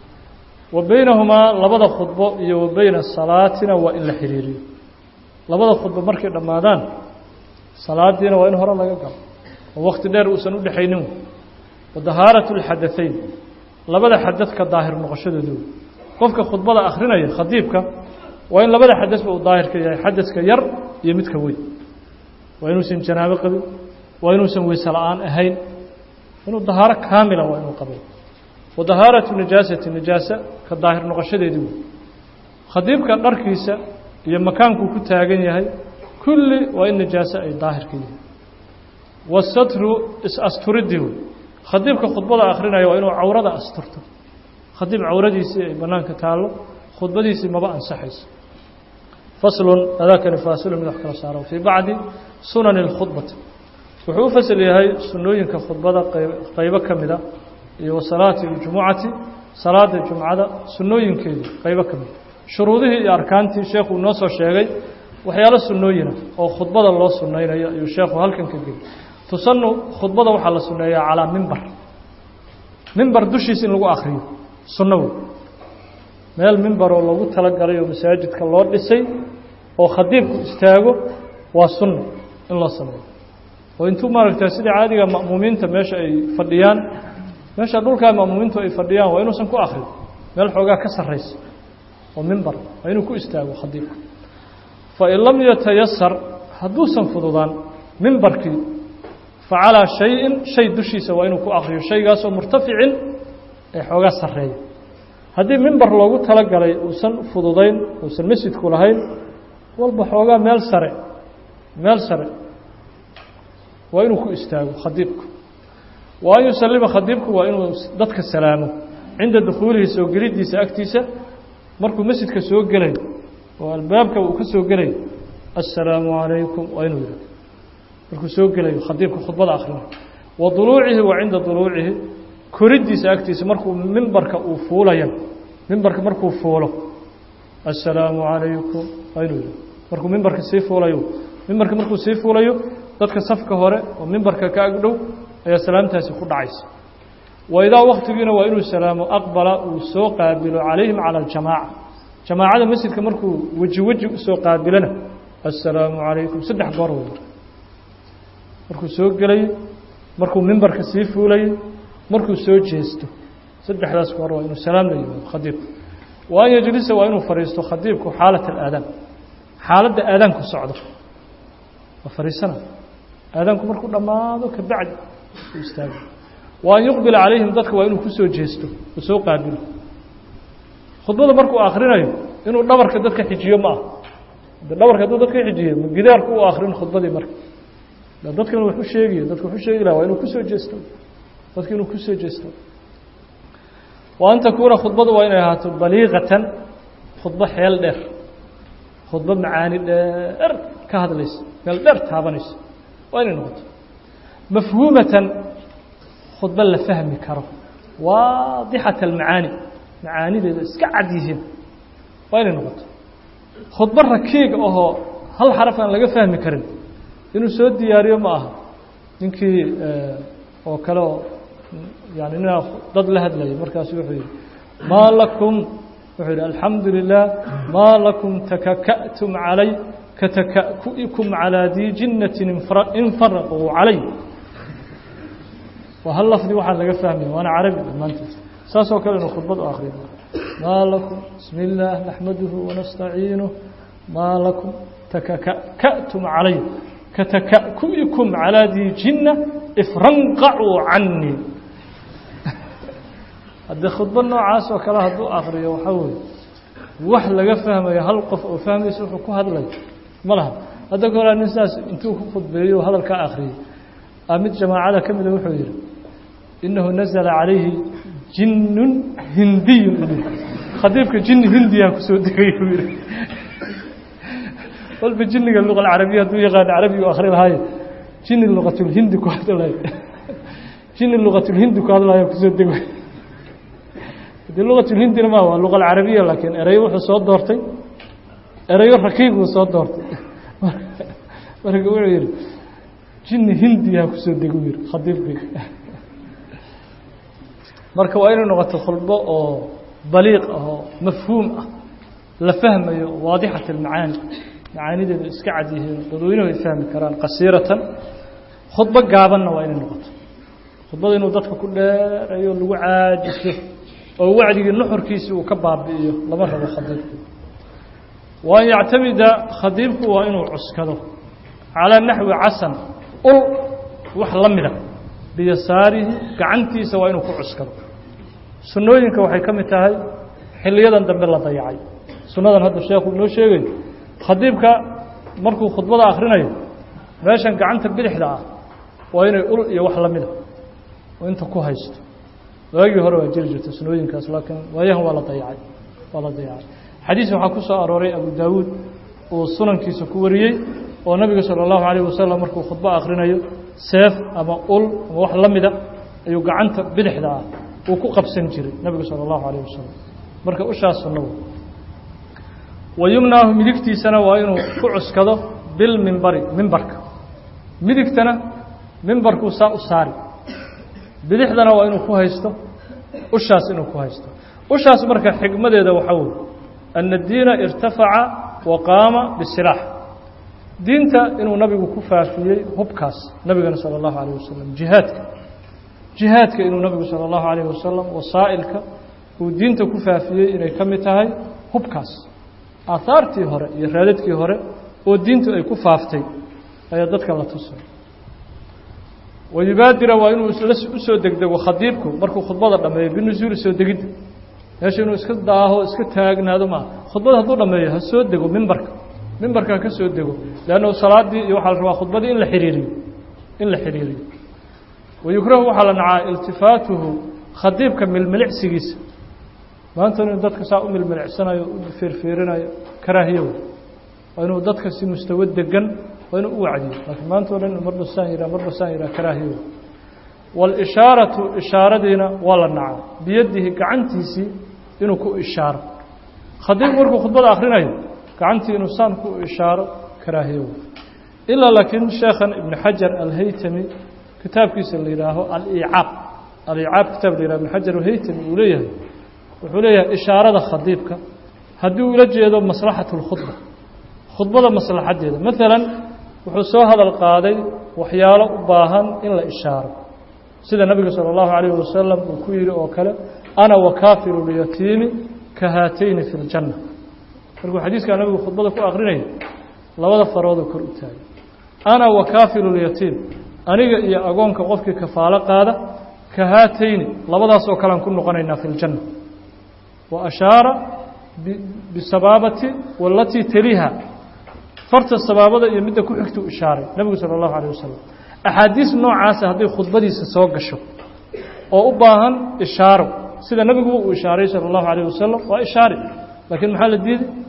wa baynahumaa labada khudbo iyo wa bayna salaatina waa in la xiriiriyo labada khudbo markay dhammaadaan salaadiina waa in hore laga galo oo wakti dheer uusan u dhexaynin wa dahaaratu lxadatayn labada xadadka daahir noqoshadoodu qofka khudbada akhrinaya khadiibka waa in labada xadasba uu daahir ka yahay xadaska yar iyo midka weyn waa inuusan janaabo qabin waa inuusan weyse la-aan ahayn inuu dahaaro kaamila waa inuu qabo wa dahaaratu nijaasati nijaasa ka daahir noqoshadeedii wey khadiibka dharkiisa iyo makaankuu ku taagan yahay kulli waa in nijaaso ay daahir ka yihiin wasatru is-asturidii wey khadiibka khudbada akrinaya waa inuu cawrada asturto khadiib cawradiisii ay bannaanka taallo khudbadiisii maba ansaxayso faslun adaakani faasilun mid wax kala saaro fii bacdi sunani اlkhudbati wuxuu u fasal yahay sunnooyinka khudbada qaybo ka mida iyo wa salaati اljumucati salaada jumcada sunnooyinkeedii qaybo ka mida shuruudihii iyo arkaantii sheekuu noo soo sheegay waxyaalo sunnooyina oo khudbada loo sunnaynayo ayuu sheekhu halkan ka geli tusanu khudbada waxaa la sunneeyaa calaa mimbar mimbar dushiisa in lagu akriyo sunno wey meel mimbaroo loogu talagalay oo masaajidka loo dhisay oo khadiibku istaago waa sunno in loo sameeyo oo intuu maaragta sida caadiga ma'muumiinta meesha ay fadhiyaan meesha dhulkaa ma'muumiintu ay fadhiyaan waa inuusan ku akrin meel xoogaa ka sarraysa oo mimbar waa inuu ku istaago khadiibku fain lam yatayasar hadduusan fududaan mimbarkii facalaa shayin shay dushiisa waa inuu ku akriyo shaygaasoo murtaficin ee xoogaa sarreeya haddii mimbar loogu talagalay uusan fududayn uusan masjidku lahayn walba xoogaa meel sare meel sare waa inuu ku istaago khadiibku wa an yusalima khadiibku waa inuu dadka salaamo cinda dukhuulihi soo geliddiisa agtiisa markuu masjidka soo gelayo oo albaabka uu ka soo gelayo assalaamu calaykum waa inuu yidhahdo markuu soo gelayo khadiibka khudbada akhrinayo wa duluucihi wa cinda duluucihi koriddiisa agtiisa markuu mimbarka uu fuulayo mimbarka markuu fuulo assalaamu calaykum waa inuu yidhahdo markuu mimbarka sii fuulayo mimbarka markuu sii fuulayo dadka safka hore oo mimbarka ka agdhow ayaa salaamtaasi ku dhacaysa wa idaa waktigiina waa inuu salaamo aqbala uu soo qaabilo calayhim cala aljamaaca jamaacada masjidka markuu weji weji usoo qaabilana assalaamu calaykum saddex goor wey markuu soo gelayo markuu mimbarka sii fuulayo markuu soo jeesto saddexdaas goor waa inuu salaam la yimaado khadiibku wa an yajlisa waa inuu fadhiisto khadiibku xaalat alaadaan xaaladda aadaanku socdo waa fadhiisana aadaanku markuu dhammaado ka bacdi u istaago wa an yuqbila calayhim dadka waa inuu kusoo jeesto uu soo qaabilo khudbada markuu akrinayo inuu dhabarka dadka xijiyo ma ah de dhabarka hadduu dadka xijiyo ma gidaarku u akrin khudbadii marka dadkan wax u sheegayo dadka waxu sheegi laha waa inuu kusoo jeesto dadka inuu kusoo jeesto wa an takuuna khudbadu waa inay ahaato baliiqatan khudbo xeel dheer khudbo macaani dheer ka hadlaysa meel dheer taabanaysa waa inay noqoto mafhuumatan khudbo la fahmi karo waadixat almacaani macaanideeda iska cad yihiin waa inay noqoto khudbo rakiiga ahoo hal xaraf aan laga fahmi karin inuu soo diyaariyo ma aha ninkii oo kale oo yani ninaa dad la hadlayay markaasu wuxuu yihi maa lakum wuxuu yidhi alxamdu lilah maa lakum takaka'tum calay katakaku'ikum calaa dii jinnatin infaraquu calay waa hal lafdi waxaa laga fahmaya waana carabi dhammaantiis saasoo kale inuu khudbad u akriyo maa lakum bismi illaah naxmaduhu wanastaciinuh maa lakum takaka'tum calay katakaku'ikum calaa dii jinna ifranqacuu canii haddii khudbo noocaas oo kale hadduu akriyo waxaa weeye wax laga fahmayo hal qof oo fahmaysa wuxuu ku hadlay ma laha hadda ka horaa nin sidaas intuu ku khudbeeyo oo hadalkaa akhriyey a mid jamaacada ka mida wuxuu yidhi innahu nazala calayhi jinnun hindiyun khadiibka jinni hindiyaa kusoo degay buu yidhi walba jinniga luqa alcarabiya hadduu yaqaano carabiga u akri lahaayo jinni luqatulhindi ku hadlayo jinni luqatulhindi ku hadlayo kusoo degay de luqatulhindina ma waa luqa alcarabiya laakiin erayo wuxuu soo doortay erayo rakiibuu soo doortay marka wuxuu yihi jinni hindiyaa kusoo degu yihi khadiibkii marka waa inay noqoto khulbo oo baliiq ah oo mafhuum ah la fahmayo waadixat almacaani macaanideedu iska cad yihiin dadweynuhu ay fahmi karaan qasiiratan khudbo gaabanna waa inay noqoto khudbada inuu dadka ku dheerayo lagu caajiso oo wacdigii nuxurkiisii uu ka baabi'iyo lama rabo khadiibku wa an yactamida khadiibku waa inuu cuskado calaa naxwi casan ul wax la mida biyasaarihi gacantiisa waa inuu ku cuskado sunnooyinka waxay ka mid tahay xiliyadan dambe la dayacay sunnadan hadda sheekhu inoo sheegayo khadiibka markuu khudbada akhrinayo meeshan gacanta bidixda ah waa inay ul iyo wax la mida oo inta ku haysto waagii hore waa jiri jirta sunooyinkaas laakiin waayahan waa la dayacay waa la dayacay xadiis waxaa ku soo arooray abu daawuud uu sunankiisa ku wariyey oo nabiga salى اllahu alayه wasalam markuu khudbo akhrinayo seef ama ul ama wax la mida ayuu gacanta bidixda ah uu ku qabsan jiray nabigu salى اllahu alayه wasalam marka ushaas sunno wa yumnaahu midigtiisana waa inuu ku cuskado bilmimbari mimbarka midigtana mimbarkuu saa u saari bidixdana waa inuu ku haysto ushaas inuu ku haysto ushaas marka xigmadeeda waxaa wey ana diina irtafaca wa qaama bisilaax diinta inuu nabigu ku faafiyey hubkaas nabigana salى اllahu alayه wasalam jihaadka jihaadka inuu nabigu salى اllahu alayه wasalam wasaa'ilka uu diinta ku faafiyey inay ka mid tahay hubkaas aahaartii hore iyo raadadkii hore oo diintu ay ku faaftay ayaa dadka la tusay wayubaadira waa inuu u soo degdego khadiibku markuu khudbada dhameeyo binusuuli soo degidda meesha inuu iska daaho iska taagnaado maaha khudbada hadduu dhameeyo ha soo dego mimbarka mimbarka ha ka soo dego leanna salaadii iyo waxaa la rabaa khudbadii in la xiriiriyo in la xiriiriyo wayukrahu waxaa la nacaa iltifaatuhu khadiibka milmilicsigiisa maanta inuu dadka saa u milmilicsanayo u feerfeerinayo karaahiyo waa inuu dadka si mustawo degan waa inuu u wacdiyo laakiin maanta o dhan marba saan yihaa marba saan yihaa karaahiyo waalishaaratu ishaaradiina waa la nacaa biyadihi gacantiisii inuu ku ishaaro khadiibku markuu khudbada akhrinayo gacantii inuu saan ku ishaaro karaahiyo ilaa laakiin sheekhan ibnu xajar alhaytami kitaabkiisa la yidhaaho alicaab alicaab kitaab la yihah ibnu xajar alhaytami uu leeyahay wuxuu leeyahay ishaarada khadiibka haddii ula jeedo maslaxatu اlkhudba khudbada maslaxaddeeda maalan wuxuu soo hadal qaaday waxyaalo u baahan in la ishaaro sida nabiga salى اllahu alayh wasalam uu ku yihi oo kale ana wakaafiru lyatiimi ka haatayni fi اljanna markuu xadiiskaa nabigu khudbada ku akrinaya labada faroodoo kor u taagay ana wakaafiru lyatiim aniga iyo agoonka qofkii kafaalo qaada ka haatayni labadaasoo kalean ku noqonaynaa fi اljanna wa ashaara bisabaabati walatii taliha farta sabaabada iyo midda ku xigtuu ishaaray nebigu salى اllahu alيه wasalam axaadiis noocaasa hadday khudbadiisa soo gasho oo u baahan ishaaro sida nebiguba uu ishaaray salى اllahu alayه wasalam waa ishaari laakiin maxaa la diiday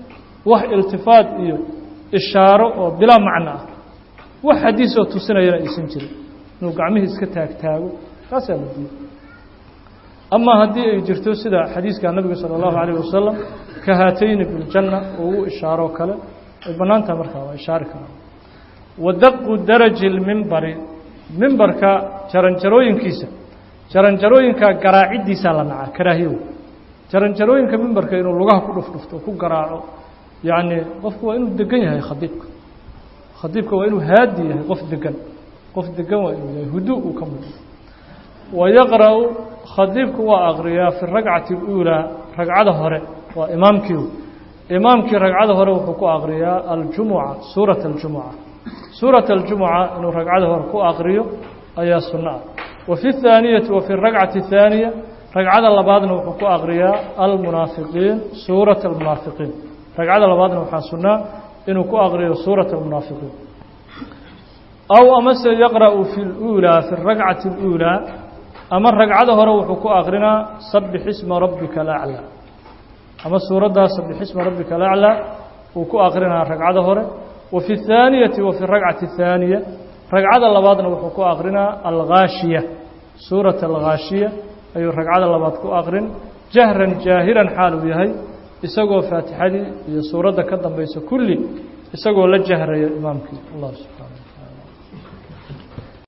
wax iltifaat iyo ishaaro oo bilaa macno ah wax xadiisoo tusinayana aysan jirin inuu gacmihii iska taagtaago taasaa la diiday amaa haddii ay jirto sida xadiiska nabiga salى اllahu alayه wasalam ka haatayni biljanna oo u ishaaroo kale ay bannaan tahay markaa waa ishaari karaa wadaqu daraji lmimbari mimbarka jaranjarooyinkiisa jaranjarooyinka garaaciddiisaa la nacaa karaahiyow jaranjarooyinka mimbarka inuu lugaha ku dhufdhufto ku garaaco yacni qofku waa inuu degan yahay khadiibka khadiibka waa inuu haadi yahay qof degan qof degan waa inuu yahay hudu uu ka mudo wayaqra'u khadiibku waa aqriyaa fi ragcati اluulaa ragcada hore waa imaamkii imaamkii ragcada hore wuxuu ku aqriyaa aljumuca suurat aljumuca suurat aljumuca inuu ragcada hore ku aqriyo ayaa sunno ah wa fi اthaaniyati wa fi ragcati الthaaniya ragcada labaadna wuxuu ku aqriyaa almunaafiqiin suurat almunaafiqiin ragcada labaadna waxaa sunnaa inuu ku aqriyo suurat almunaafiqiin aw amase yaqra'u fi اluulaa fi ragcati اluulaa ama ragcada hore wuxuu ku aqrinaa sabix isma rabbika alaclaa ama suuraddaa sabix isma rabbika alaclaa uu ku aqrinaa ragcada hore wa fi اthaaniyati wa fi ragcati الthaaniya ragcada labaadna wuxuu ku aqrinaa alghaashiya suurat alghaashiya ayuu ragcada labaad ku aqrin jahran jaahiran xaal uu yahay isagoo faatixadii iyo suuradda ka dambaysa kulli isagoo la jahraya imaamkii allah subxaana